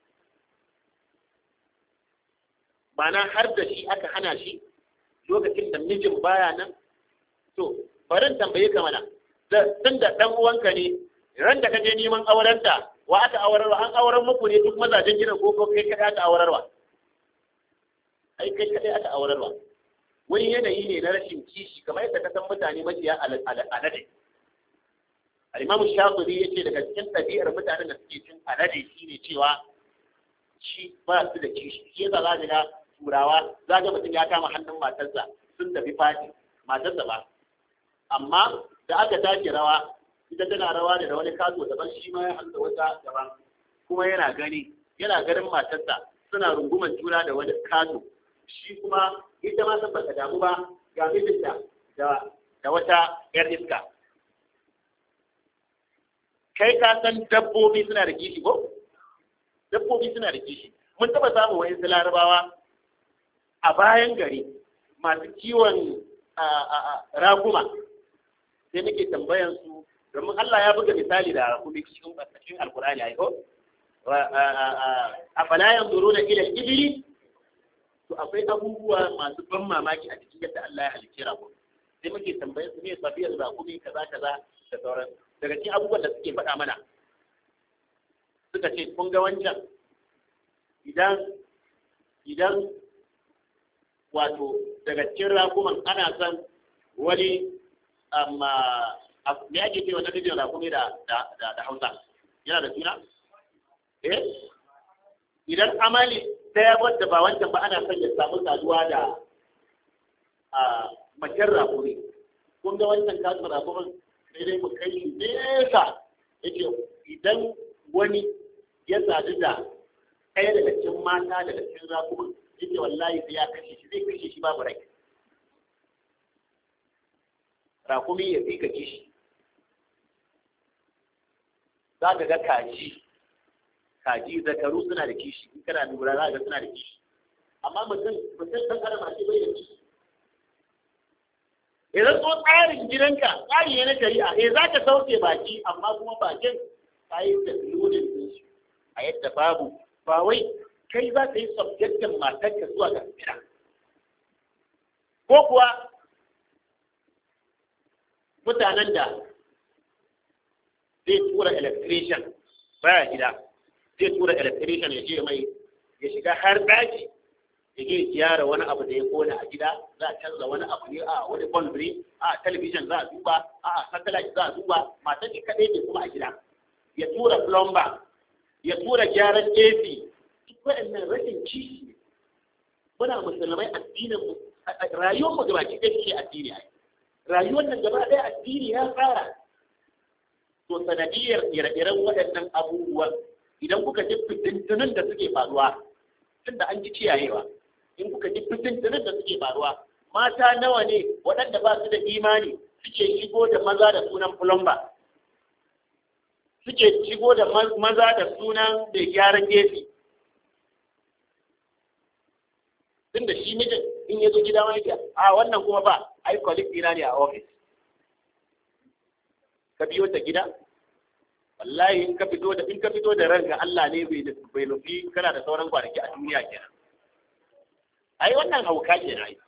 mana har da shi aka hana shi lokacin da mijin baya nan to bari tambaye ka mana tun da ɗan uwanka ne ran da ka je neman aurenta wa aka aurarwa an aurar muku ne duk mazajen gidan ko ko kai kadai aka aurarwa ai kai kadai aka aurarwa wani yanayi ne na rashin kishi kamar yadda ka san mutane maciya alade al-imamu shafi'i yace daga cikin ɗabi'ar mutanen da suke cin alade shine cewa shi ba su da kishi shi yasa za ga turawa za ga mutum ya kama hannun matarsa sun tafi fati matarsa ba amma da aka tashi rawa ita tana rawa da wani kaso daban shi ma ya hannu wata daban kuma yana gani yana ganin matarsa suna runguman juna da wani kaso shi kuma ita ma san bata damu ba ga mijinta da da wata yar iska kai ka san dabbobi suna da kishi ko dabbobi suna da kishi mun taba samun wani larabawa a bayan gari masu kiwon raguma sai nake tambayan su domin Allah ya buga misali da rakumi cikin cikin alkur'ani ai ko a fala yanzuruna ila al-ibli to akwai abubuwa masu ban mamaki a cikin yadda Allah ya halicce rakumi sai muke tambayan su ne sabiyar rakumi kaza kaza da sauran daga cikin abubuwan da suke faɗa mana suka ce kun ga wancan idan idan wato daga cikin rakuman ana son wani amma me ake ce wannan dijin rakumi da da hausa yana da suna eh idan amali ɗaya wadda ba wancan ba ana son ya samu saduwa da a macen rakumi kun ga wancan kasu rakumin sai dai mu kai shi nesa yake idan wani ya sadu da ɗaya daga cikin mata daga cikin rakumin yake wallahi sai ya kashe shi zai kashe shi babu rai rakumi ya fi ka kishi za ka ga kaji kaji zakaru suna da kishi in kana lura za ka ga suna da kishi amma mutum mutum ɗan adam ake bai da kishi idan so tsarin gidanka tsari ne na shari'a eh za ka sauke baki amma kuma bakin ka yi da lodin din su a yadda babu ba wai kai za ka yi subjectin matarka zuwa ga gida ko kuwa mutanen da zai tura electrician baya gida zai tura electrician ya je mai ya shiga har daji ya je gyara wani abu da ya kona a gida za a canza wani abu ne a wani bondre a television za a duba a satellite za a duba matan shi kadai ne kuma a gida ya tura plumber ya tura gyaran AC duk waɗannan rashin kishi ne muna musulmai addinin mu rayuwar mu gaba ɗaya shi addini ai rayuwar nan gaba ɗaya addini ya tsara to sanadiyar ire-iren waɗannan abubuwan idan kuka ji fitintunan da suke faruwa tunda an ji kiyayewa in kuka ji fitintunan da suke faruwa mata nawa ne waɗanda ba su da imani suke shigo da maza da sunan plumber suke shigo da maza da sunan da gyaran gefe tun da shi mijin in ya zo gida wani a wannan kuma ba ai colleague ɗina ne a office ka biyo ta gida wallahi in ka fito da in ka fito da ranka Allah ne bai bai nufi kana da sauran kwanaki a duniya kenan ai wannan hauka kenan ai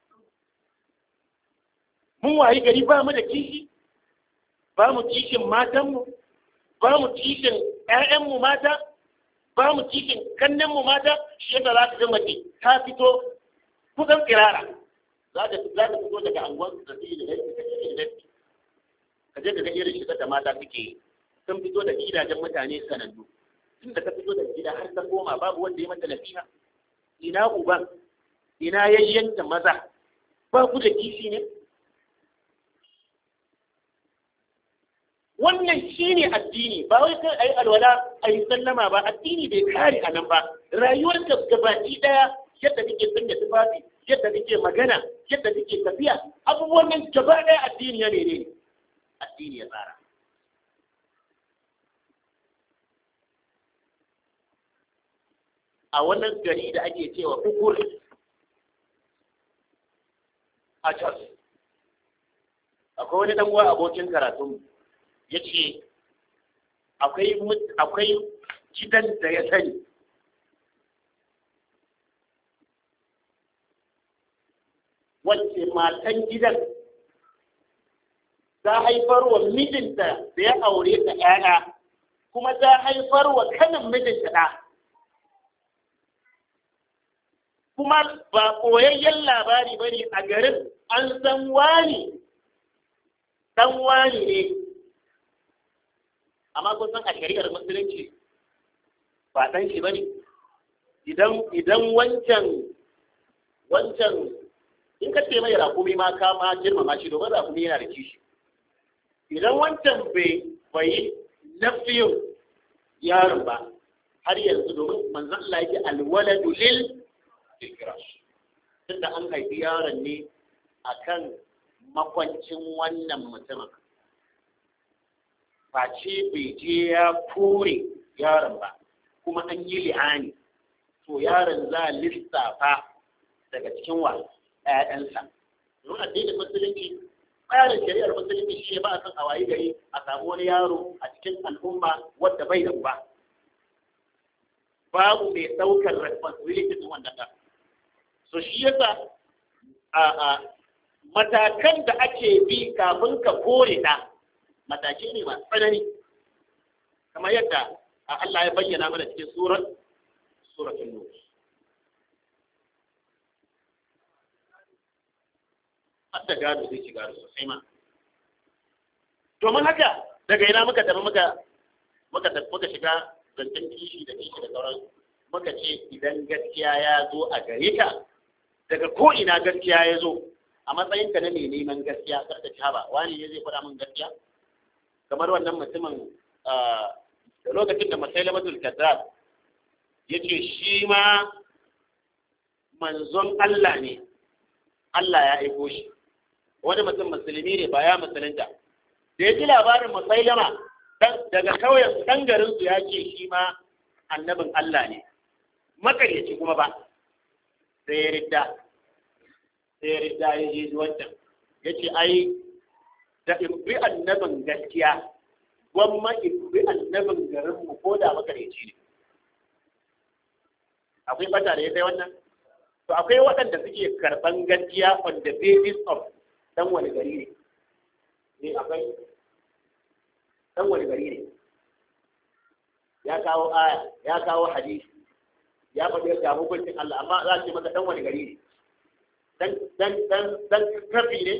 mun wayi gari ba mu da kishi ba mu kishin matanmu ba mu kishin ƴaƴanmu mata ba mu kishin kannenmu mata shi yadda za ka ga mace ta fito kusan tsirara za ta za ta fito daga anguwan da take da yadda take da yadda ka je ka ga irin shigar da mata suke yi sun fito da gidajen mutane sanannu tun da ka fito da gida har ta koma babu wanda ya mata nasiha ina uban ina yayyanta maza ba ku da kishi ne wannan shi ne addini ba wai kai ayi alwala ayi sallama ba addini bai kare a nan ba rayuwar ka gabaki daya yadda kake sanya tufafi yadda kake magana yadda kake tafiya abubuwan nan gaba daya addini ya ne addini ya tsara a wannan gari da ake cewa ukur a Jos. Akwai wani ɗan uwa abokin karatun ya ce akwai gidan da ya sani wacce matan gidan ta haifar wa mijinta da ya aure ta ‘ya'ya kuma ta haifar wa kanin mijinta ɗa. kuma ba koyayyen labari ba ne a garin an san wani ɗan wani ne amma kun san a shari'ar musulunci ba ɗan shi ba ne idan wancan wancan in ka ce mai rakumi ma ka ma girmama shi domin rakumi yana da kishi idan wancan bai bai nafiyin yaron ba har yanzu domin manzon Allah yake alwaladu lil firash tunda an haifi yaron ne akan makwancin wannan mutumin face bai je ya kore yaron ba kuma an yi li'ani to yaron za a lissafa daga cikin wa ‘ya'yansa domin addinin musulunci tsarin shari'ar musulunci shi ne ba a san a wayi gari a samu wani yaro a cikin al'umma wadda bai da uba babu mai ɗaukar responsibility din wannan ɗan so shi yasa a a matakan da ake bi kafin ka kore ɗa matake ne masu tsanani kamar yadda Allah ya bayyana mana cikin surat suratul nur hadda gado zai ci gado sosai ma domin haka daga ina muka tafi muka muka muka shiga zancen kishi da kishi da sauran muka ce idan gaskiya ya zo a gare ka daga ko ina gaskiya ya zo a matsayin ka na mai neman gaskiya karka ci haba wani ne zai faɗa min gaskiya kamar wannan mutumin da lokacin da masailamatul kazzab ya ce shi ma manzon Allah ne Allah ya aiko shi wani mutum musulmi ne ba ya musulunta da ya ji labarin musailama daga kauyen ɗan garinsu ya ce shi ma annabin Allah ne makaryaci kuma ba sai ya ridda sai ya ridda ya je wancan ya ce ai da in bi annabin gaskiya gwamma in bi annabin garinmu ko da makareci ne akwai bata da ya kai wannan to akwai waɗanda suke karɓan gaskiya on the basis of dan wani gari ne ne akwai dan wani gari ne ya kawo aya ya kawo hadisi ya faɗi ga hukuncin Allah amma za su maka dan wani gari ne dan dan dan dan kafi ne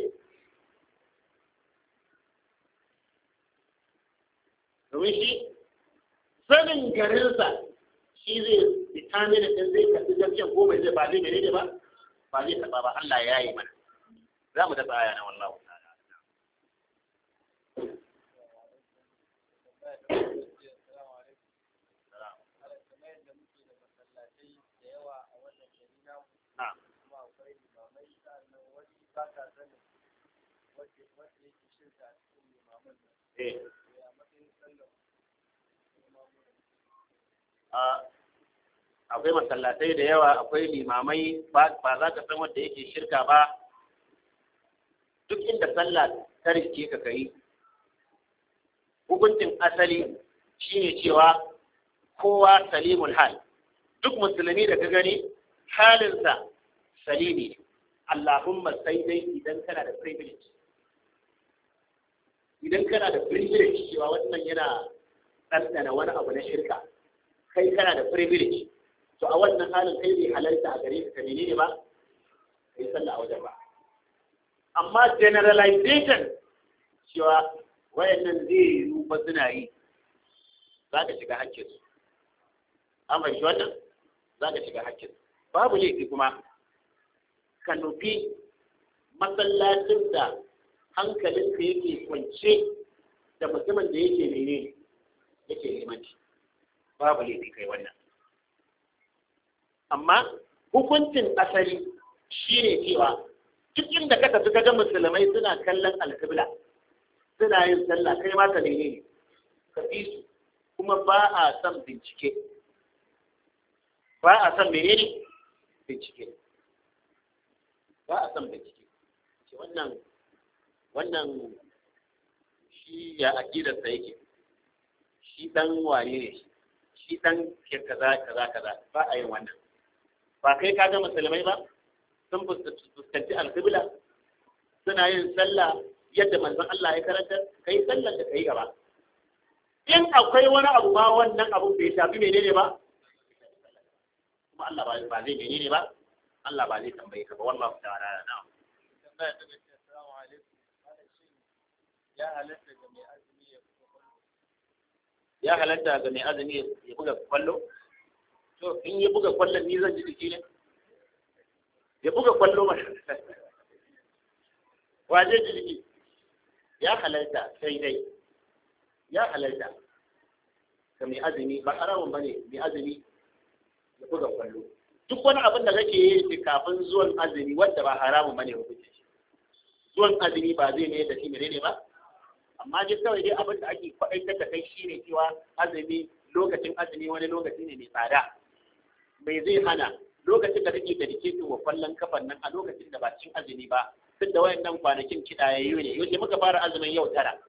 domin shi sanin garinsa shi zai determine din zai karbi gaskiya ko bai zai ba zai menene ba ba zai taba ba Allah ya yi mana za mu dafa aya na wallahu ta'ala na'am eh akwai masallatai da yawa akwai limamai ba za ka san wanda yake shirka ba duk inda sallah ta riske ka kai hukuncin asali shine cewa kowa salimul hal duk musulmi da ka gani halinsa salimi ne Allahumma sai dai idan kana da privilege idan kana da privilege cewa wannan yana ɗanɗana wani abu na shirka kai kana da privilege to a wannan halin kai bai halarta a gare ka menene ba kai sallah a wajen ba amma generalization cewa wayannan zai yi ba suna yi za ka shiga hakkin su an fahimci wannan za ka shiga hakkin babu laifi kuma ka nufi masallacin da hankalinka yake kwance da mutumin da yake menene yake limanci babu laifi kai wannan amma hukuncin asali shine cewa duk inda ka tafi ga musulmai suna kallon alkibla suna yin sallah kai ma ka nene ka fi su kuma ba a son bincike ba a son menene bincike ba a son bincike ce wannan wannan shi ya aƙidarsa yake shi dan wane ne shi dan kaza kaza kaza ba a yin wannan ba kai ka ga musulmai ba sun fuskanci alƙibla suna yin sallah yadda manzon Allah ya karantar kai sallar da kai gaba in akwai wani abu ma wannan abu bai shafi menene ba kuma Allah ba ba zai menene ba Allah ba zai tambaye ka ba wallahi ta'ala na'am tambaya ta gaske assalamu alaikum ana shin ya halatta ga mai azumi ya ya halatta ga mai azumi ya buga kwallo to in ya buga kwallon ni zan ji jiki ne ya buga kwallo ma waje ji jiki ya halarta sai dai ya halarta ga mai azumi ba haramun bane mai azumi ya buga kwallo duk wani abin da kake yi kafin zuwan azumi wanda ba haramun bane hukunci zuwan azumi ba zai ne da shi menene ba amma dai kawai dai abin da ake kwaɗaitar da kai shine cewa azumi lokacin azumi wani lokaci ne mai tsada mai zai hana lokacin da kake dedicating wa kwallon kafan nan a lokacin da ba cin azumi ba duk da wayannan kwanakin kidayayyu ne yau muka fara azumin yau tara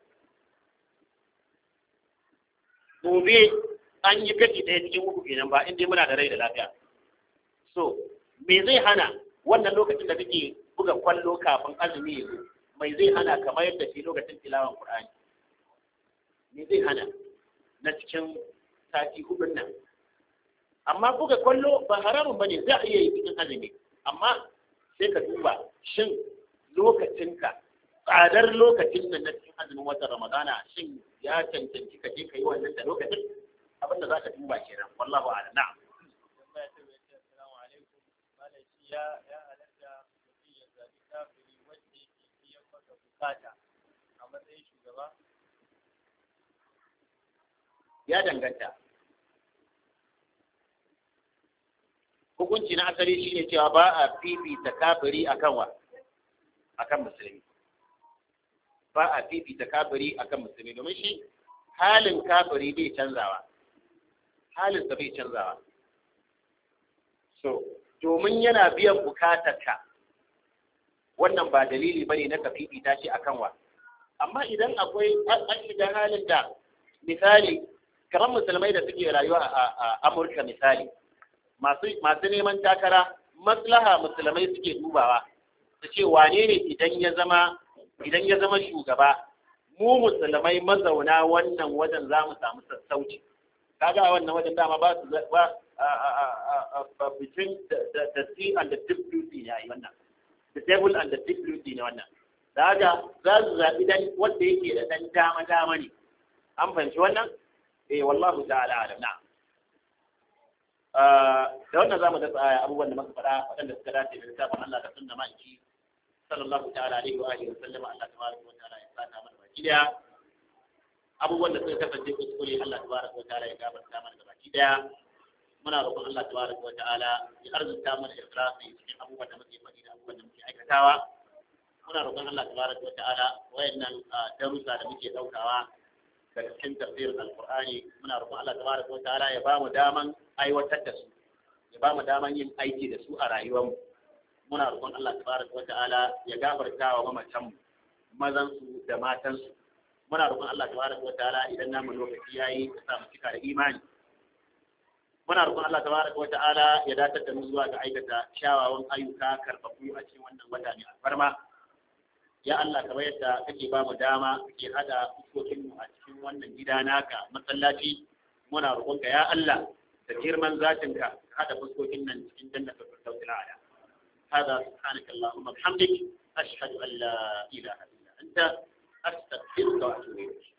gobe an yi kashi ɗaya cikin uku kenan ba inda muna da rai da lafiya so me zai hana wannan lokacin da kake buga kwallo kafin azumi ya zo mai zai hana kamar yadda shi lokacin tilawan Qur'ani me zai hana na cikin sati hudun nan amma buga kwallo ba haramun bane za a iya yi cikin azumi amma sai ka duba shin lokacinka tsadar lokacin nan na cikin azumin watan Ramadana shin ya cancanci ka je ka yi wannan da lokacin abinda za ka duba kenan wallahu a'lam na'am tambaya ta gaske assalamu alaikum malam shi ya ya halatta mutum ya zabi kafiri wanda yake biyan maka bukata a matsayin shugaba ya danganta hukunci na asali shine cewa ba a fifita kafiri akan wa akan musulmi ba a fifita kafiri akan musulmi domin shi halin kafiri bai canzawa halinsa bai canzawa so domin yana biyan bukatarka wannan ba dalili bane na ka fifita shi akan wa amma idan akwai an shiga halin da misali kamar musulmai da suke rayuwa a Amurka misali masu masu neman takara maslaha musulmai suke dubawa su ce wane ne idan ya zama idan ya zama shugaba mu musulmai mazauna wannan wajen za mu samu sassauci kaga a wannan wajen dama ba su ba between the sea and the deep blue sea ne wannan the devil and the deep blue sea ne wannan da haka za su zaɓi dan wanda yake da dan dama dama ne an fahimci wannan eh wallahu ta'ala alam na da wannan zamu da tsaya abubuwan da muka faɗa waɗanda suka dace da littafin Allah da sunna ma'aiki sallallahu ta'ala alaihi wa alihi wa sallam Allah tabaraka wa ta'ala ya saka mana baki daya abubuwan da suka kasance kuskure Allah tabaraka wa ta'ala ya gafarta mana da baki daya muna roƙon Allah tabaraka wa ta'ala ya arzuta mana ikhlasi cikin abubuwan da muke faɗi da abubuwan da muke aikatawa muna roƙon Allah tabaraka wa ta'ala wayannan darussa da muke daukawa daga cikin tafsirin alqur'ani muna roƙon Allah tabaraka wa ta'ala ya bamu daman aiwatar da su ya bamu daman yin aiki da su a rayuwarmu muna roƙon Allah tabaraka wa ta'ala ya gafarta wa mamatan mu mazan su da matan su muna roƙon Allah tabaraka wa ta'ala idan namu lokaci yayi ya sa mu cika da imani muna roƙon Allah tabaraka wa ta'ala ya datar da mu zuwa ga aikata kyawawan ayyuka karfafu a cikin wannan wata ne alfarma ya Allah kamar yadda kake ba mu dama kake hada fuskokin mu a cikin wannan gida naka masallaci muna roƙonka ya Allah da girman zatinka ka hada fuskokin nan cikin jannatul firdaus ala hada subhanaka allahumma bihamdik ashhadu an la ilaha illa anta astaghfiruka wa atubu ilayk